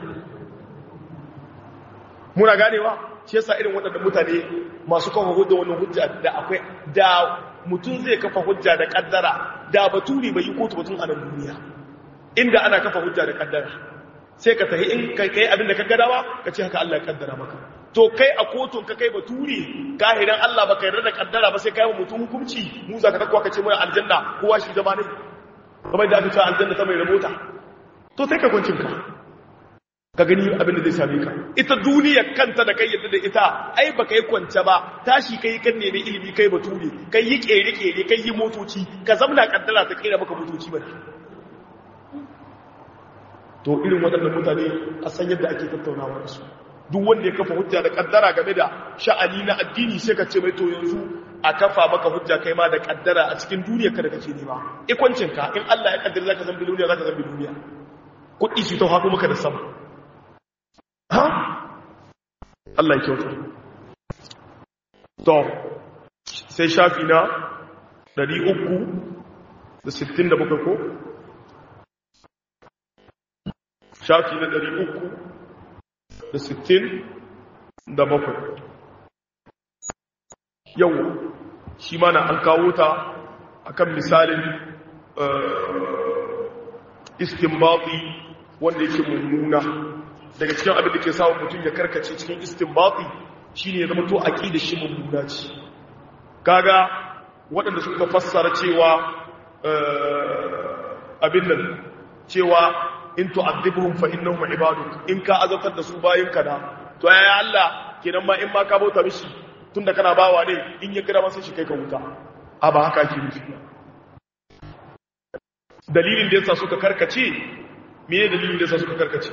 muna ganewa shi yasa irin waɗannan mutane masu kafa hujja wannan hujja da akwai da mutum zai kafa hujja da kaddara da baturi bai yi kotu batun a nan duniya inda ana kafa hujja da kaddara sai ka tahi in kai kai abin da ka gadawa ka ce haka Allah ya kaddara maka to kai a kotun ka kai baturi kahiran Allah baka yarda da kaddara ba sai kai wa mutum hukunci mu za ka dakwa ka ce mai aljanna kowa shi zama ne kamar da aka ce aljanna ta mai rabota to sai ka kuncin ka ka gani abin da zai same ka ita duniyar kanta da kai yadda da ita ai baka yi kwance ba tashi kai kan nemi ilimi kai bature kai yi kere kere kai yi motoci ka zamna kaddara ta kera maka motoci ba to irin waɗannan mutane a san yadda ake tattaunawa da su duk wanda ya kafa hujja da kaddara game da sha'ani na addini sai ka ce mai to yanzu a kafa maka hujja kai ma da kaddara a cikin duniyar ka da kake nema ikwancin ka in Allah ya kaddara zaka zambi duniya zaka zambi duniya kuɗi su ta haɗu maka da sama ha Allah ya kyauta to sai shafi na 367 ko shafi na 367 yau shi mana an kawo ta akan misalin istinbati wanda yake mummuna daga cikin abin da ke samun mutum ya karkace cikin istinbati shine ya zama to aqida shi mummuna ce kaga waɗanda suka fassara cewa abin nan cewa in tu'adhibuhum fa innahum ibaduk in ka azabtar da su bayin ka da to ya Allah kenan ma in ma ka bauta mishi tunda kana bawa ne in ya kira masa shi kai ka wuta a ba haka ke nufi dalilin da yasa suka karkace meye dalilin da yasa suka karkace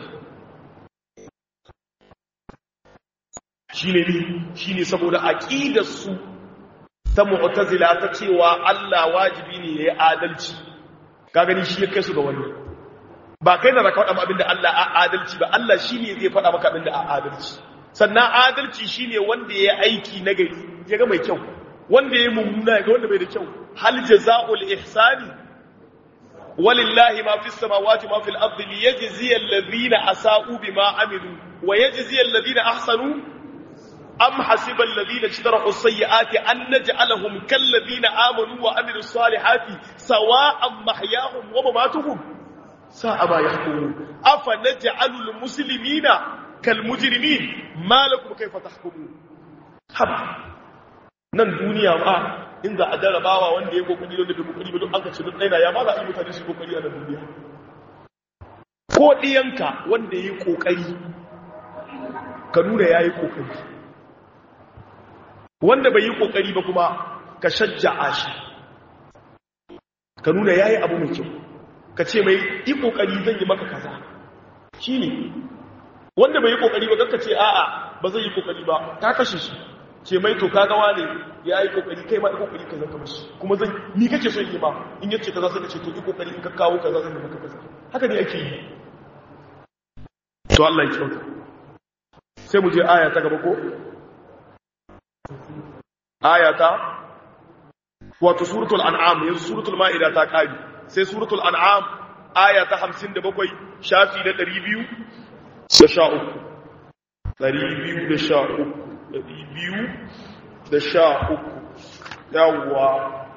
shine ni shine saboda aqidar su ta mu'tazila ta cewa Allah wajibi ne yayi adalci ka gani shi ya kai su ga wannan ba kai da zaka faɗa abinda Allah a adalci ba Allah shine zai faɗa maka abinda a adalci sannan adalci shine wanda yayi aiki na gari ya ga mai kyau wanda yayi mummuna ga wanda bai da kyau hal jazaa'ul ihsani walillahi ma fis samawati ma fil ardi liyajziya alladhina asa'u bima amilu wa yajziya alladhina ahsanu am hasiba alladhina ijtarahu as-sayyi'ati an naj'alahum kal ladhina amanu wa amilus salihati sawa'an mahyahum wa mamatuhum sa'a ma yahkumun afa naj'alul muslimina kal mujrimin ma lakum kayfa tahkumun haba nan duniya ma inda a jarabawa wanda ya kokari wanda bai kokari ba duk an kace duk ɗaya ya ma za a yi mutane su kokari a nan duniya ko ɗiyanka wanda ya yi kokari ka nuna ya yi kokari wanda bai yi kokari ba kuma ka shajja'a shi ka nuna ya yi abu mai kyau ka ce mai yi kokari zan yi maka kaza shi ne wanda bai yi kokari ba ka ce a'a ba zai yi kokari ba ka kashe shi ce mai to kagawa ne ya yi kokari kai ma kokari ka zaka mashi kuma zan ni kake so yi ma in yace kaza sai ka ce to yi kokari in ka kawo kaza zan yi maka kaza haka ne ake yi to Allah ya kyauta sai mu je aya ta gaba ko aya ta wato suratul an'am yanzu suratul ma'ida ta kari sai suratul an'am aya ta 57 shafi na 200 da sha uku 200 da sha uku ɗari biyu da sha uku yawwa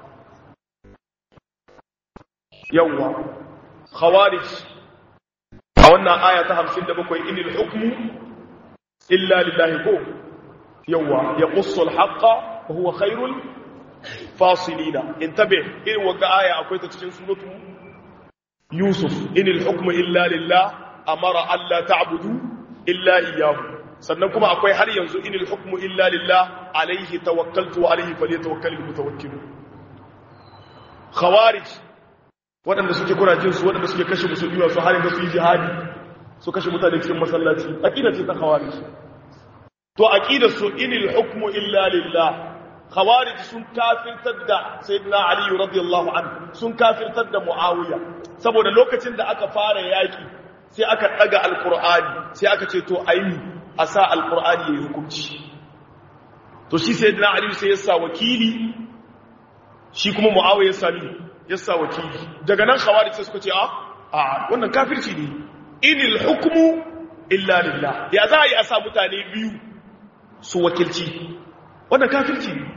yawwa khawarij a wannan aya ta hamsin da bakwai inil hukmu illa lillahi ko yawwa ya ƙusul haƙa wa huwa khairul fasilina in tabe irin wagga aya akwai ta cikin suratu yusuf inil hukmu illa lillah amara alla ta'budu illa iyyahu sannan kuma akwai har yanzu inil hukmu illa lillah alaihi tawakkaltu wa alaihi falyatawakkalul mutawakkilun khawarij waɗanda suke kuna jin su waɗanda suke kashe musulmi wasu har yanzu su yi jihadi su kashe mutane cikin masallaci aqida ce ta khawarij to aqidar su inil hukmu illa lillah khawarij sun kafirtar da sayyidina ali radiyallahu anhu sun kafirtar da muawiya saboda lokacin da aka fara yaki sai aka daga alqur'ani sai aka ce to ayi a sa alkur'ani ya yi hukunci to shi sai dina aliyu sai ya sa wakili shi kuma mu'awai ya sami ya sa wakili daga nan khawarij sai suka ce a a wannan kafirci ne inil hukmu illa lillah ya za a yi a sa mutane biyu su wakilci wannan kafirci ne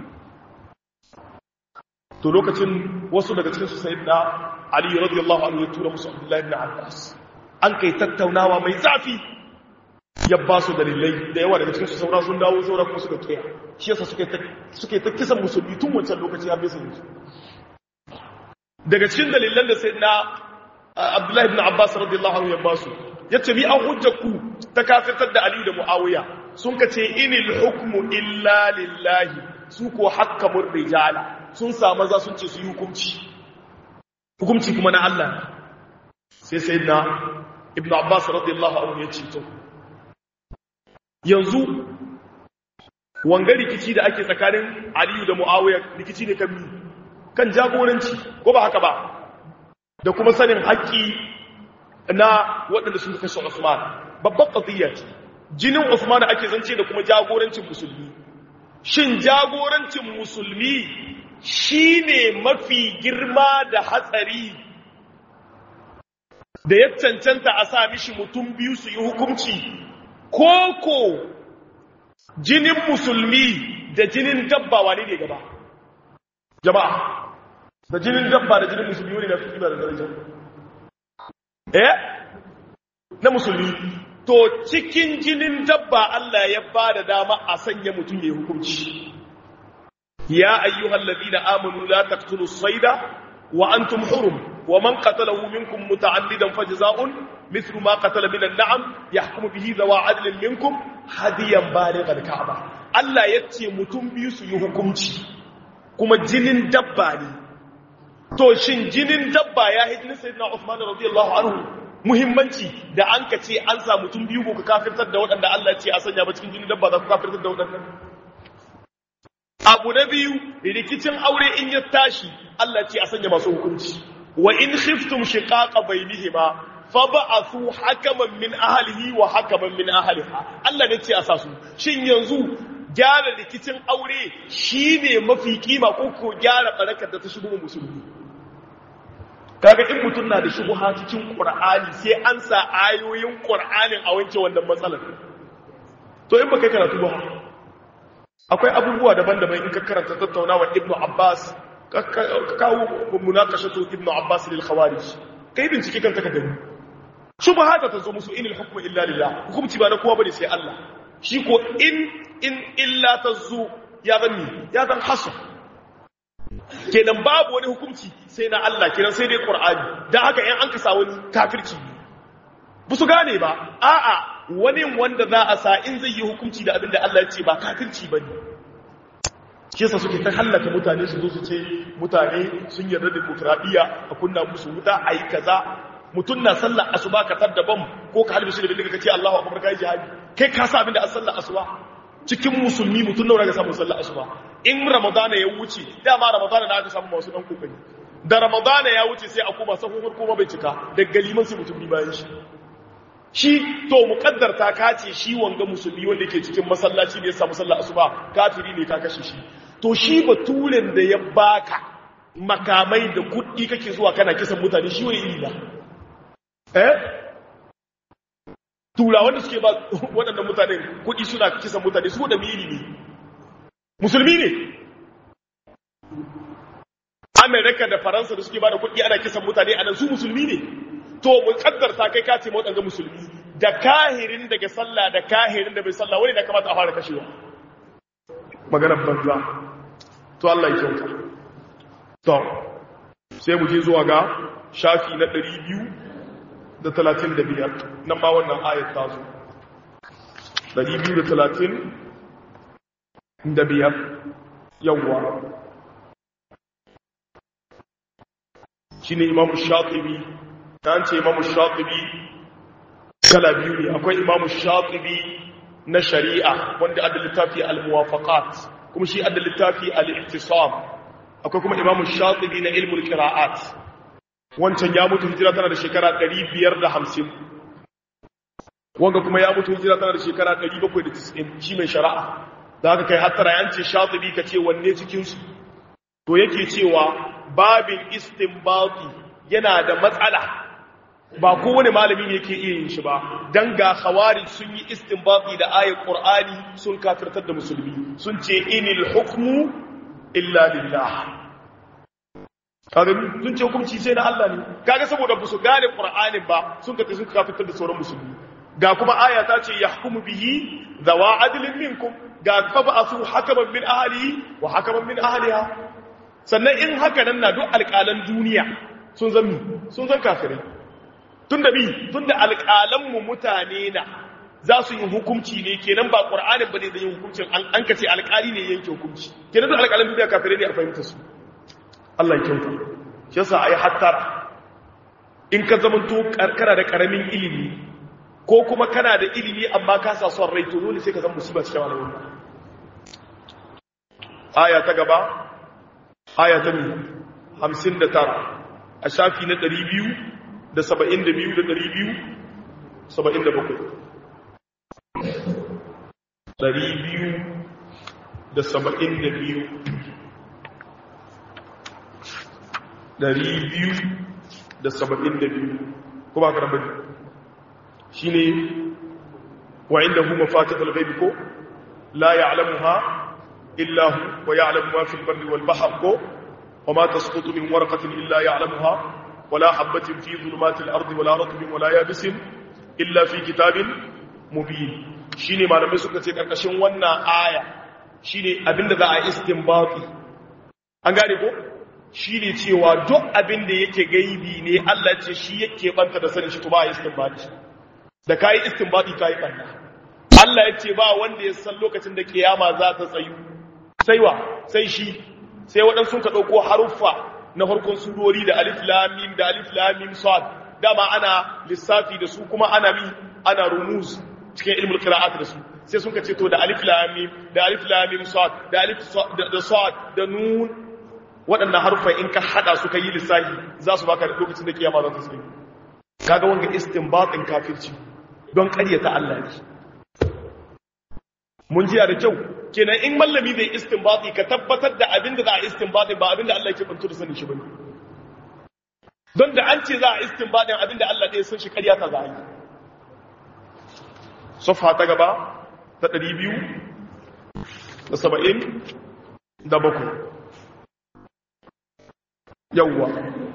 to lokacin wasu daga cikin su sayyidina ali radiyallahu anhu ya tura musu abdullahi ibn abbas an kai tattaunawa mai zafi ya ba su dalilai da yawa daga cikin su saura sun dawo saura kuma suka kiya shi yasa suke ta kisan musulmi tun wancan lokaci har bisa yanzu daga cikin dalilan da sai na abdullahi ibn abbas radiyallahu anhu ya ba su yace mi an hujja ku ta kafirtar da ali da muawiya sun ka ce inil hukmu illa lillahi su ko hakkamur rijala sun sa maza sun ce su yi hukunci hukunci kuma na Allah sai sayyidina ibn abbas radiyallahu anhu ya ce to yanzu wanga rikici da ake tsakanin aliyu da mu'awiyar rikici ne kan kan jagoranci ko ba haka ba da kuma sanin haƙƙi na waɗanda sun kashe usman babban ƙaziyya ce jinin usman ake zance da kuma jagorancin musulmi shin jagorancin musulmi shine mafi girma da hatsari da ya cancanta a sa mishi mutum biyu su yi hukunci koko jinin musulmi da jinin dabba wane ne gaba jama'a da jinin dabba da jinin musulmi wani na fi kima da daraja eh na musulmi to cikin jinin dabba Allah ya ba da dama a sanya mutum ya hukunci ya ayyuhal ladina amanu la taqtulu sayda wa antum hurum wa man qatalahu minkum muta'addidan fajza'un mithlu ma qatala min an-na'am yahkumu bihi dhawa 'adlin minkum hadiyan balighal ka'ba Allah yace mutum biyu su yi hukunci kuma jinin dabba ne to shin jinin dabba ya hijini sayyidina Uthman radiyallahu anhu muhimmanci da an ka ce an sa mutum biyu ko ka kafirtar da waɗanda Allah ce a sanya ba cikin jinin dabba za ku kafirtar da waɗannan abu na biyu rikicin aure in ya tashi Allah ce a sanya masu hukunci wa in khiftum shiqaqa bainihima fab'athu hakaman min ahlihi wa hakaman min ahliha Allah ne ce a sa su shin yanzu gyara rikicin aure shine mafi kima ko ko gyara barakar da ta shigo musulmi kaga in mutum na da shubha cikin qur'ani sai an sa ayoyin qur'anin a wanke wannan matsalar to in baka karatu ba akwai abubuwa daban-daban in ka karanta tattaunawa ibnu abbas ka kawo munakashatu ibnu abbas lil khawarij kai bincike kan ka gani shubha ta zo musu inil hukmu illa lillah hukunci ba na kowa bane sai Allah shi ko in in illa tazu ya zanni ya zan hasu kenan babu wani hukunci sai na Allah kenan sai dai Qur'ani dan haka in an kasa wani kafirci ba su gane ba a'a wani wanda za a sa in zai yi hukunci da abinda Allah ya ce ba kafirci bane shi yasa suke ta hallaka mutane su zo su ce mutane sun yarda da demokradiya a kunna musu wuta ayi kaza mutun na sallar asuba ka tadda bam ko ka halbi shi da bindiga kace Allahu akbar kai jihadi kai ka sa abinda a sallar asuba cikin musulmi mutun nawa ga samu sallar asuba in ramadana ya wuce dama ramadana da aka samu masu dan kokari da ramadana ya wuce sai a koma sahun kuma bai cika da galiman sai mutum bi bayan shi shi to muqaddar ta kace shi wanga musulmi wanda yake cikin masallaci da ya samu sallar asuba kafiri ne ka kashe shi to shi baturen da ya baka makamai da kuɗi kake zuwa kana kisan mutane shi wani iri na eh tura wanda suke ba waɗannan mutane kuɗi suna kisan mutane su da miri ne musulmi ne amerika da faransa da suke ba da kuɗi ana kisan mutane a nan su musulmi ne to mun kaddarta kai ka ce waɗanda musulmi da kahirin daga sallah da kahirin da bai sallah wani da kamata a fara kashewa maganar banza to Allah ya kyauta to sai mu je zuwa ga shafi na 235 nan ma wannan ayat ta zo 235 yawwa shine imamu shatibi ta ce imamu shatibi kala biyu ne akwai imamu shatibi na shari'a wanda adda littafi al-muwafaqat kuma shi adda littafi al-ihtisam akwai kuma imamu shatibi na ilmul qira'at wancan ya mutu hijira tana da shekara 550 wanga kuma ya mutu hijira tana da shekara 790 shi mai shari'a da haka kai hattara yanci shatibi ka ce wanne cikin su to yake cewa babin istinbati yana da matsala ba kowane malami ne yake iya yin shi ba dan ga khawarij sun yi istinbati da ayat qur'ani sun kafirtar da musulmi sun ce inil hukmu illa lillah kaga sun ce hukunci sai na Allah ne kaga saboda ba su gane qur'anin ba sun ka sun kafirtar da sauran musulmi ga kuma aya ta ce yahkumu bihi zawa adlin minkum ga fab'athu hakaman min ahlihi wa hakaman min ahliha sannan in haka nan na duk alƙalan duniya sun zami sun zan kafirai tunda bi tunda alƙalan mu mutane na za su yi hukunci ne kenan ba qur'anin bane da yin hukuncin an kace alƙali ne yanke hukunci kenan duk alƙalan duniya kafirai ne a fahimta su Allah ya kyauta shi yasa ai hattara in ka zamanto karkara da karamin ilimi ko kuma kana da ilimi amma ka sa son rai to dole sai ka zama musiba cikin al'umma aya ta gaba aya ta 59 a shafi na 272 da 277 272 272 kuma ka rabu shi ne wa inda hu mafatihul ghaibi ko la ya'lamuha illa hu wa ya'lamu ma fil barri wal bahr ko wa ma tasqutu min warqatin illa ya'lamuha wa la habatin fi dhulumatil ardi wa la ratbin wa la yabisin illa fi kitabin mubin shine malamai suka ce karkashin wannan aya shine abinda za a istinbati an gane ko shine cewa duk abinda yake gaibi ne Allah ce shi yake banta da sanin shi to ba istinbati da kayi istinbadi kayi banna Allah ya ce ba wanda ya san lokacin da kiyama za ta tsayu sai wa sai shi sai waɗansu ka ɗauko haruffa na farkon surori da alif lam mim da alif lam mim sad dama ana lissafi da su kuma ana mi ana rumuz cikin ilmul qira'at da su sai sun ka ce to da alif lam mim da alif lam mim sad da alif da sad da nun waɗannan haruffa in ka hada su yi lissafi za su baka lokacin da kiyama za ta tsayu kaga wanga istinbatin kafirci don ƙaryata Allah ne mun jiya da kyau kenan in mallami zai istinbati ka tabbatar da abin da za a istinbati ba abin da Allah yake bantu da sanin shi bane don da an ce za a istinbadin abinda Allah ɗaya sun shi ƙarya ta za a yi sofa ta gaba ta ɗari biyu da saba'in da bakwai yawwa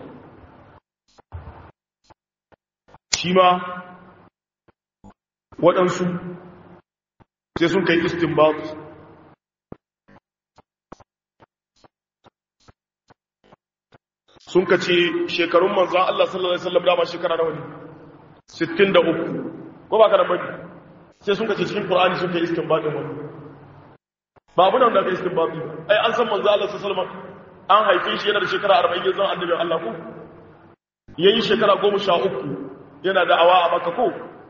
shi ma waɗansu sai sun kai istinbat sun ka ce shekarun manzan Allah sallallahu Alaihi wasallam dama shekara nawa ne 63 ko ba ka da bari sai sun ka ce cikin ƙorani sun kai istinbatin wani ba abu da aka istinbati ai an san manzan Allah sallallahu Alaihi wasallam an haife shi yana da shekara 40 yanzu annabi Allah ko yayin shekara 13 yana da awa a maka ko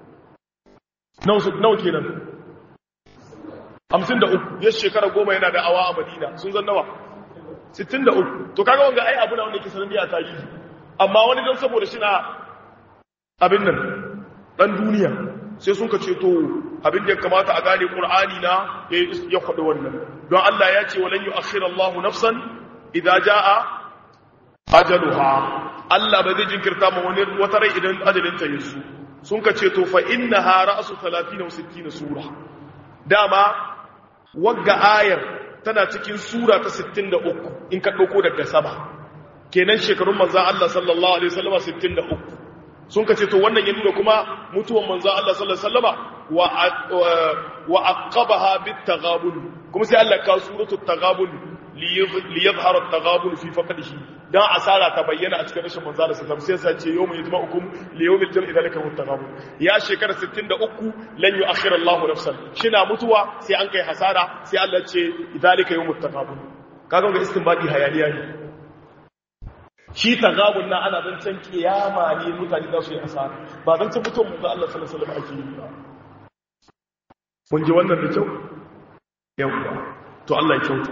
nawa kenan hamsin da uku ya shekara goma yana da awa a madina sun zan nawa sittin da uku to kaga wanga ai abu na wanda ke sanar da tarihi amma wani don saboda shi na abin nan dan duniya sai sun ka ceto abin da ya kamata a gane qur'ani na ya faɗi wannan don Allah ya ce walan yu'akhir Allah nafsan idza jaa ajaluha Allah ba zai jinkirta ma wani wata rai idan ajalin ta yasu sun ka ce to fa innaha ra'su 30 wa 60 sura dama wagga ayar tana cikin sura ta 63 in ka dauko daga sama kenan shekarun manzon Allah sallallahu alaihi wasallam 63 sun ka ce to wannan ya nuna kuma mutuwan manzon Allah sallallahu alaihi wasallama wa wa aqabaha bit taghabun kuma sai Allah ka suratul taghabun li yadhhara at-taghabun fi faqdihi dan asara ta bayyana a cikin rashin manzo da sallam sai sa ce yawma yajma'ukum li yawmil jam'i dhalika muttaqabun ya shekara 63 lan yu'akhkhir Allahu nafsan shina mutuwa sai an kai hasara sai Allah ce dhalika yawmut taqabun kaga ga istinbadi hayaniya ne shi tagabun na ana zancen kiyama ne mutane za su yi asara ba zancen mutuwar manzo Allah sallallahu alaihi wasallam ake yi ba mun ji wannan da kyau yawa to Allah ya kyauta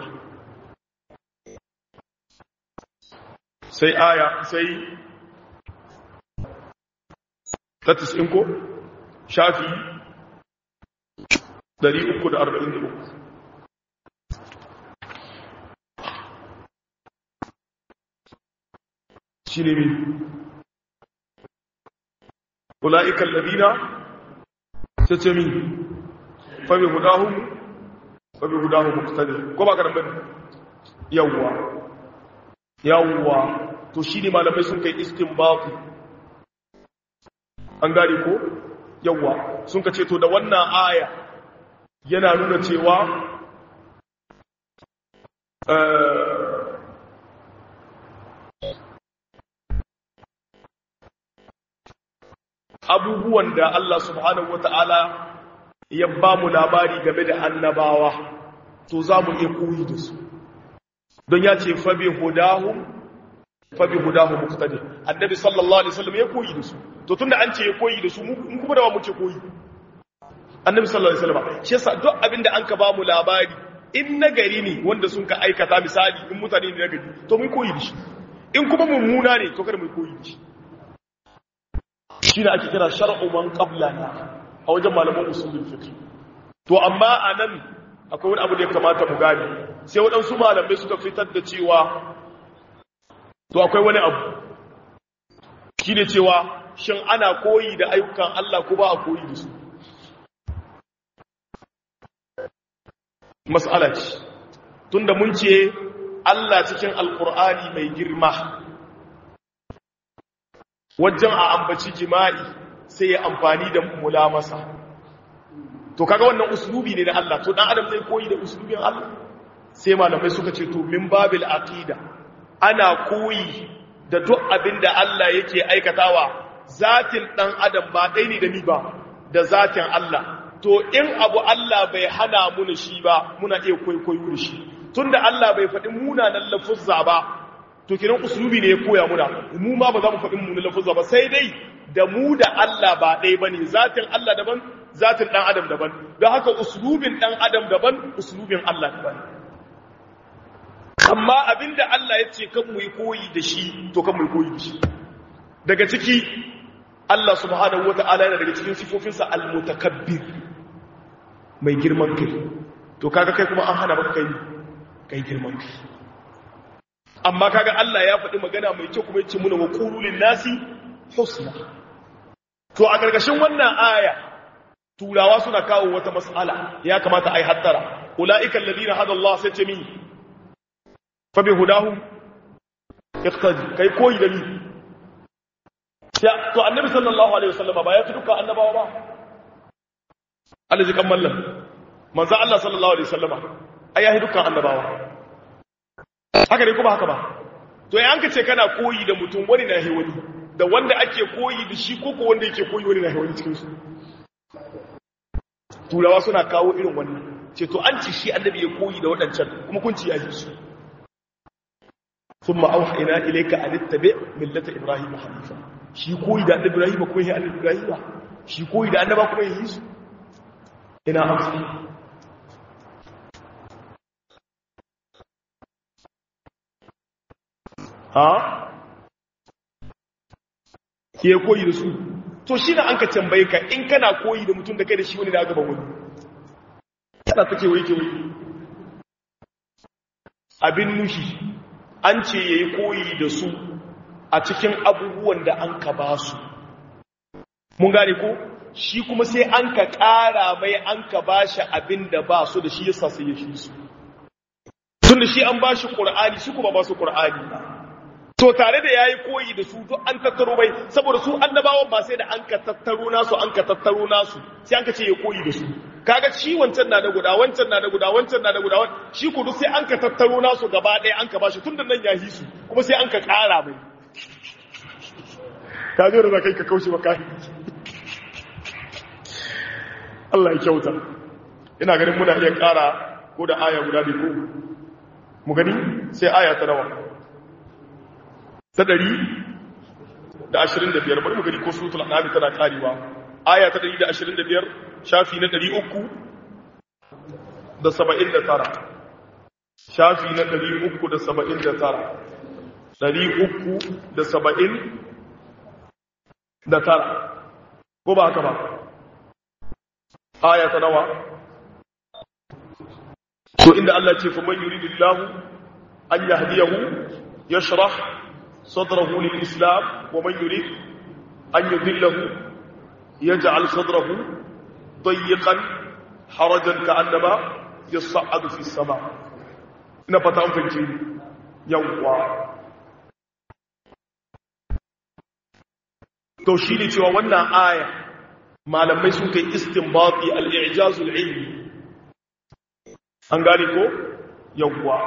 sai aya sai tatis in ko shafi 343 shi ne mi ula'ikan ladina ta ce mi fabi hudahun fabi hudahun muktadi ko ba karɓar yawwa yawwa to shi ne malamai sun kai istinbatu an gane ko yawwa sun ka ce to da wannan aya yana nuna cewa abubuwan da Allah subhanahu wata'ala ya ba mu labari game da annabawa to za mu iya koyi da su don ya ce fabi hudahum fabi hudahum muqtadi annabi sallallahu alaihi wasallam ya koyi da su to tunda an ce ya koyi da su mun kuma da ba mu ce koyi annabi sallallahu alaihi wasallam shi yasa duk abinda an ka ba mu labari in nagari ne wanda sun ka aikata misali in mutane ne nagari to mun koyi da shi in kuma mummuna ne to kada mu koyi da shi shine ake kira shar'u man qablana a wajen malaman usulul fiqh to amma anan akwai wani abu da ya kamata mu gane sai waɗansu malamai suka fitar da cewa to akwai wani abu shi ne cewa shin ana koyi da ayyukan Allah ko ba a koyi da su mas'ala ce tunda mun ce Allah cikin alkur'ani mai girma wajen a ambaci jima'i sai ya amfani da mulamasa to kaga wannan uslubi ne na Allah to dan adam zai koyi da uslubin Allah sai malamai suka ce to min babil aqida ana koyi da duk abin da Allah yake aikatawa zatin dan adam ba dai ne da ni ba da zatin Allah to in abu Allah bai hana mu shi ba muna iya kwaikwayo da shi tunda Allah bai faɗi munanan lafuzza ba to kiran uslubi ne ya koya muna mu ma ba za mu faɗi munanan lafuzza ba sai dai da mu da Allah ba ɗaya bane zatin Allah daban zatin dan adam daban don haka uslubin dan adam daban uslubin Allah daban amma abinda Allah ya ce kan mu yi koyi da shi to kan mu yi koyi da shi daga ciki Allah subhanahu wata'ala yana daga cikin sifofinsa al-mutakabbir mai girman kai to kaga kai kuma an hana maka kai kai girman kai amma kaga Allah ya faɗi magana mai kyau kuma yace muna wa qulul nasi husna to a gargashin wannan aya turawa suna kawo wata mas'ala ya kamata ai hattara ulaika alladhina hada Allah sai ce min fa bi hudahu iqtadi kai koyi da ni to annabi sallallahu alaihi wasallama ba ya fi duka annabawa ba Allah ji kan mallam manzo Allah sallallahu alaihi wasallama ai ya fi dukkan annabawa haka ne kuma haka ba to yayin ka ce kana koyi da mutum wani na wani da wanda ake koyi da shi ko ko wanda yake koyi wani na wani cikin su turawa suna kawo irin wannan ce to an ci shi annabi ya koyi da waɗancan kuma kun ci ya ji su ثم أوحينا إليك أن اتبع ملة إبراهيم حنيفا shi koyi da annabi Ibrahim ko yi annabi Ibrahim shi koyi da annaba kuma yi su ina amsa ha ke koyi da su to shi na an ka tambaye ka in kana koyi da mutum da kai da shi wani da gaban wani kana ta kewaye kewaye abin nushi an ce ya yi koyi da su a cikin abubuwan da an ka ba su mun gane ko shi kuma sai an ka ƙara mai an ka ba shi abin da ba su da shi yasa sai ya shi su tun da shi an ba shi ƙur'ani su kuma ba su ƙur'ani to tare da ya yi koyi da su duk an tattaro mai saboda su annabawan ba sai da an ka tattaro nasu an ka tattaro nasu sai an ka ce ya koyi da su kaga shi wancan na da guda wancan na da guda wancan na da guda shi kudu sai an ka tattaro nasu gaba ɗaya an ka ba shi tun da nan ya hi su kuma sai an ka ƙara mai ka zo da za ka yi ka kaushe wa kayan Allah ya kyauta ina ganin muna iya ƙara ko da aya guda biyu ko mu gani sai aya ta nawa ta ɗari da ashirin da biyar bari mu gani ko sutul anami tana ƙarewa aya ta ɗari da ashirin da biyar shafi na ɗari uku da saba'in da tara shafi na ɗari uku da saba'in da tara ɗari uku da saba'in da tara ko ba haka ba aya ta nawa to inda Allah ce kuma yuridillahu an yahdiyahu yashrah sadrahu lil islam wa man yurid an yudillahu yaj'al sadrahu dayyqan harajan ka'annama yas'adu fi sama ina fata an fahimci yawwa to shi ne cewa wannan aya malamai sun kai istinbati al-i'jazul ilmi an gane ko yawwa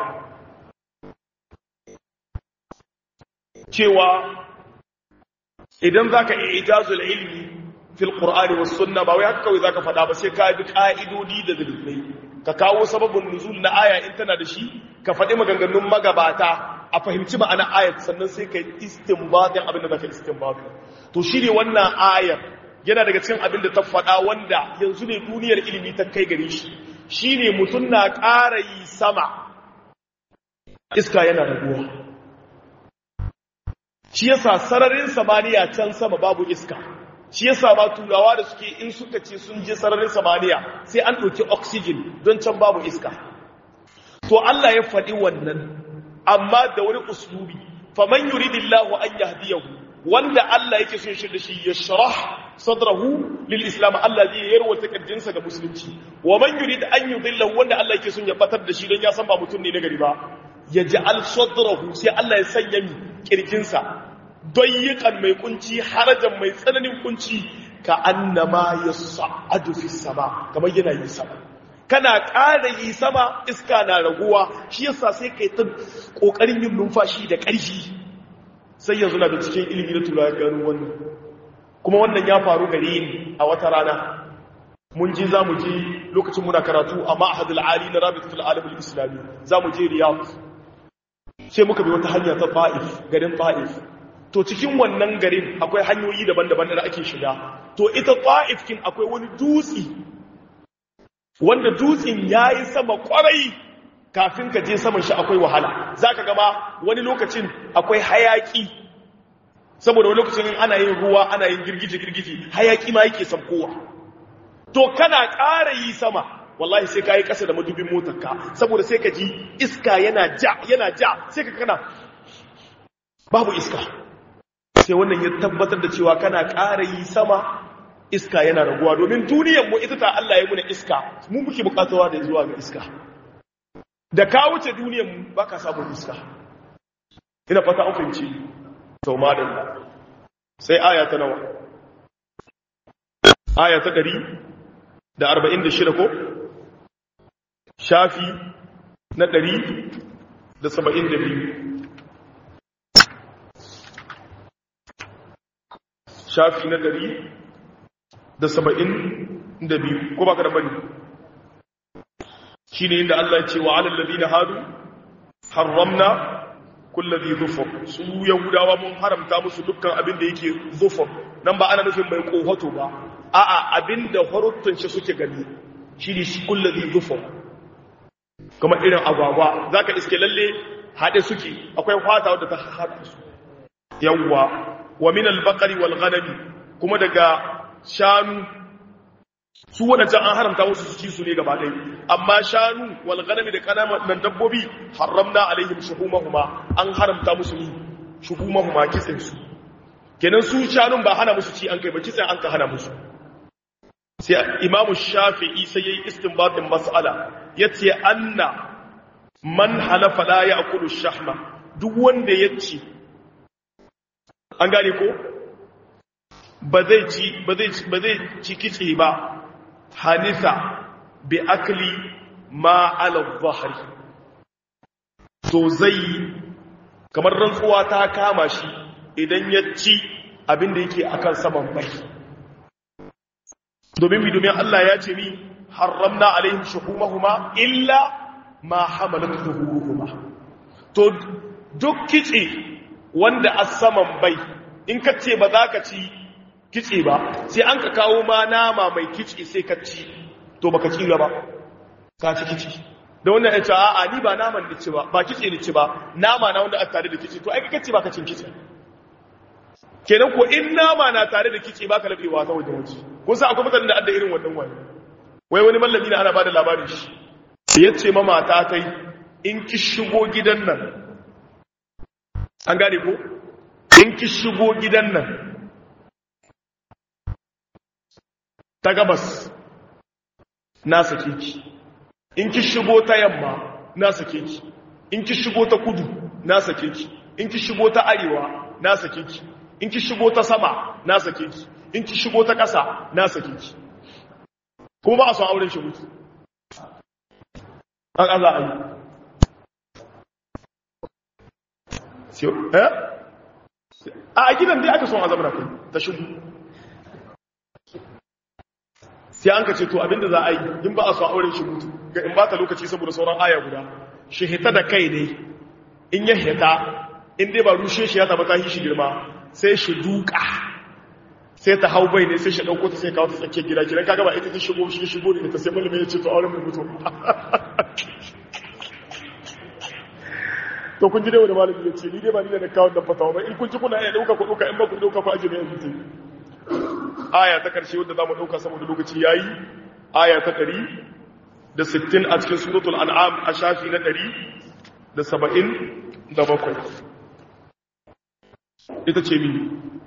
cewa idan zaka i'jazul ilmi fil qur'ani was sunna ba wai haka kawai zaka faɗa ba sai ka bi ka'idodi da dalilai ka kawo sababin nuzul na aya in tana da shi ka faɗi maganganun magabata a fahimci ma'ana ayat sannan sai ka yi istinbatin abin da zaka istinbatu to shi ne wannan ayar yana daga cikin abin da ta faɗa wanda yanzu ne duniyar ilimi ta kai gare shi shi ne mutum na ƙara yi sama iska yana raguwa shi yasa sararin samaniya can sama babu iska shi yasa ma turawa da suke in suka ce sun je sararin samaniya sai an ɗauki oxygen don can babu iska to Allah ya faɗi wannan amma da wani uslubi faman yuridillahu an yahdiyahu wanda Allah yake son shi da shi ya sharah sadrahu lil islam Allah zai yarwata kirjinsa ga musulunci wa man yurid an yudillahu wanda Allah yake son ya batar da shi don ya san ba mutum ne na gari ba yaj'al sadrahu sai Allah ya sanya mi kirjinsa dayyikan mai kunci harajan mai tsananin kunci ka annama yas'adu fis sama kamar yana yi sama kana ƙara yi sama iska na raguwa shi yasa sai kai ta ƙoƙarin yin numfashi da ƙarfi sai yanzu na da cikin ilimi na turawa gano wannan kuma wannan ya faru gare ni a wata rana mun je za mu je lokacin muna karatu a ma'ahadul ali na rabitatul alamul islami za mu je riyadh sai muka bi wata hanya ta ta'if garin ta'if to cikin wannan garin akwai hanyoyi daban-daban da ake shiga to ita ta'if kin akwai wani dutse wanda dutsen ya yi sama kwarai kafin ka je saman shi akwai wahala za ka gama wani lokacin akwai hayaki saboda wani lokacin ana yin ruwa ana yin girgije-girgije hayaki ma yake sabkowa to kana ƙara yi sama wallahi sai ka yi ƙasa da madubin motarka saboda sai ka ji iska yana ja yana ja sai ka kana babu iska sai wannan ya tabbatar da cewa kana ƙara yi sama iska yana raguwa domin duniyar mu ita ta Allah ya muna iska mu muke bukatawa da zuwa ga iska da ka wuce duniyar mu baka samun iska ina fata an fahimci to madalla sai aya ta nawa aya ta 146 ko shafi na 172 shafi na ɗari da saba'in da biyu ko ba ka da bane shi ne inda Allah ce wa alallabi na hadu haramna kullazi zufur su yahudawa mun haramta musu dukkan abin da yake zufur nan ba ana nufin mai kohoto ba a'a abin da harutun shi suke gani shi ne shi kullazi zufur kuma irin agwagwa za ka iske lalle haɗe suke akwai fata wadda ta haɗa su yawwa wa min al-baqari wal ghanami kuma daga shanu su wadancan an haramta musu su ci su ne gaba ɗaya amma shanu wal ghanami da kananan dabbobi haramna alaihim shuhumahuma an haramta musu ni shuhumahuma kitsin su kenan su shanun ba hana musu ci an kai ba kitsin an ka hana musu sai imamu shafi'i sai yayi istinbatin mas'ala yace anna man halafa la ya'kulu shahma duk wanda ya ci an gane ko ba zai ci ba zai ba zai ci kitse ba hanisa bi akli ma ala dhahri to zai kamar rantsuwa ta kama shi idan ya ci abin da yake akan saman bai domin mi domin Allah ya ce mi haramna alaihim shuhumahuma illa ma hamalat zuhuruhuma to duk kitse wanda a saman bai in ka ce ba za ka ci kitse ba sai an ka kawo ma nama mai kitse sai ka ci to baka ci ba ka ci kitse da wannan ya ce a'a ni ba naman da ci ba ba kitse da ci ba nama na wanda a tare da kitse to ai ka ce ba ka cin kitse kenan ko in nama na tare da kitse ba ka labewa ta wajen waje kun san akwai mutanen da adda irin wannan wani wai wani mallami na ana bada labarin shi sai ya ce ma mata ta yi in ki shigo gidan nan an gane ko in ki shigo gidan nan ta gabas na sake ki in ki shigo ta yamma na sake ki in ki shigo ta kudu na sake ki in ki shigo ta arewa na sake ki in ki shigo ta sama na sake ki in ki shigo ta ƙasa na sake ki kuma ba a son auren shi mutu an Allah ayi a gidan dai aka son azabra kai ta shigo sai an ka ce to abinda za a yi in ba a son auren shi mutu ga in ba ta lokaci saboda sauran aya guda shi hita da kai ne in ya hita in dai ba rushe shi ya taba ta shi girma sai shi duka sai ta hau bai ne sai shi dauko ta sai kawo ta tsakiyar gida gidan kaga ba ita ta shigo shi shigo ne ta sai malami ya ce to auren mai mutu to kun ji dai wani malami ya ce ni dai ba ni da na kawo da fatawa ba in kun ji kuna iya dauka ku dauka in ba ku dauka ku ajiye ne yanzu aya ta karshe wanda zamu dauka saboda lokaci yayi aya ta 100 da 60 a cikin suratul an'am a shafi na 100 da 70 da bakwai ita ce mini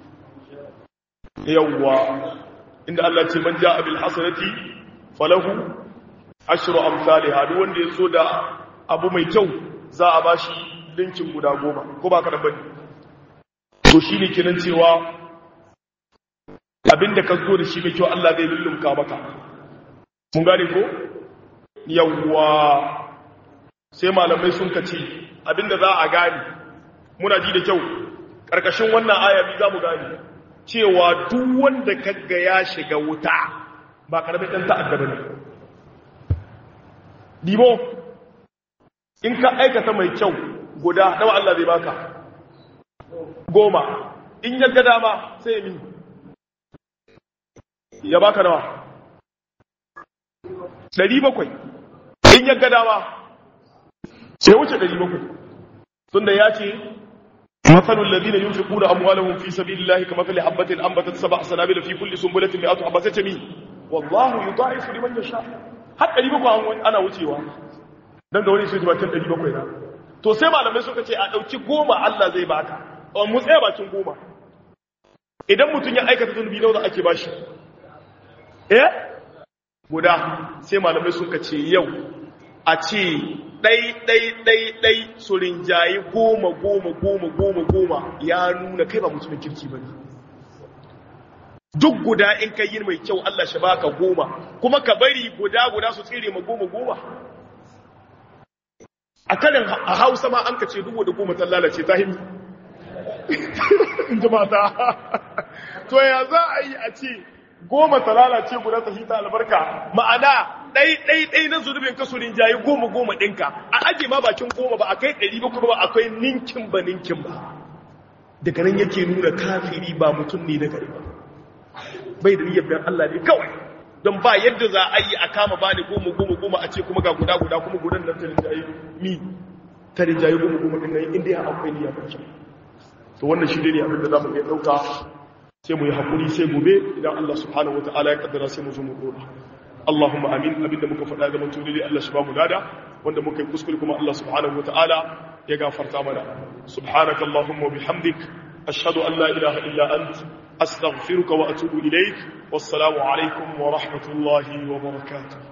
yawwa inda Allah ce man ja'a bil hasanati falahu ashru amsalha duk wanda yazo da abu mai kyau za a bashi linkin guda goma ko ba ka da bane to shine kenan cewa abinda ka zo da shi mai kyau Allah zai lullumka maka mun gane ko yawwa sai malamai sun kace abinda za a gane muna ji da kyau karkashin wannan aya bi za mu gane cewa duk wanda kaga ya shiga wuta ba karamin dan ta'adda bane dibo in ka aikata mai kyau guda nawa Allah zai baka goma in ya ga dama sai mi ya baka nawa ɗari bakwai in ya ga dama sai wuce ɗari bakwai tunda ya ce مثل الذين ينفقون أموالهم في سبيل الله كمثل حبة أنبتت سبع سنابل في كل سنبلة مئة حبة تمي والله يضاعف لمن يشاء har ɗari bakwai ana wucewa don ga wani su bakin ɗari bakwai na to sai malamai suka ce a ɗauki goma Allah zai baka mu tsaya bakin goma idan mutum ya aikata zunubi nawa ake bashi eh guda sai malamai suka ce yau a ce ɗai ɗai ɗai ɗai su rinjaye goma goma goma goma goma ya nuna kai ba mutumin kirki ba ne duk guda in ka yi mai kyau Allah shi baka goma kuma ka bari guda guda su tsire ma goma goma a kanin a hausa ma an ka ce dubu da goma ta lalace ta himi in ji mata to ya za a yi a ce goma ta lalace guda ta hita albarka ma'ana ɗai ɗai ɗai na zunubin ka su rinjaye goma goma ɗinka a aje ma bakin goma ba a kai ɗari ba kuma ba akwai ninkin ba ninkin ba daga nan yake nuna kafiri ba mutum ne na gari ba bai da niyyar bayan Allah ne kawai don ba yadda za a yi a kama ba ne goma goma goma a ce kuma ga guda guda kuma gudan nan ta rinjaye mi ta rinjaye goma goma ɗin nan inda ya akwai niyya ba to wannan shi ne abin da za mu iya ɗauka sai mu yi haƙuri sai gobe idan Allah subhanahu wa ta'ala ya kaddara sai mu zo mu dora Allahumma amin abinda muka faɗa ga mutum ne Allah shi ba mu lada wanda muka yi kuskure kuma Allah subhanahu wa ta'ala ya gafarta mana subhanaka Allahumma wa bihamdik ashhadu an la ilaha illa ant astaghfiruka wa atubu ilaik wassalamu alaikum wa rahmatullahi wa barakatuh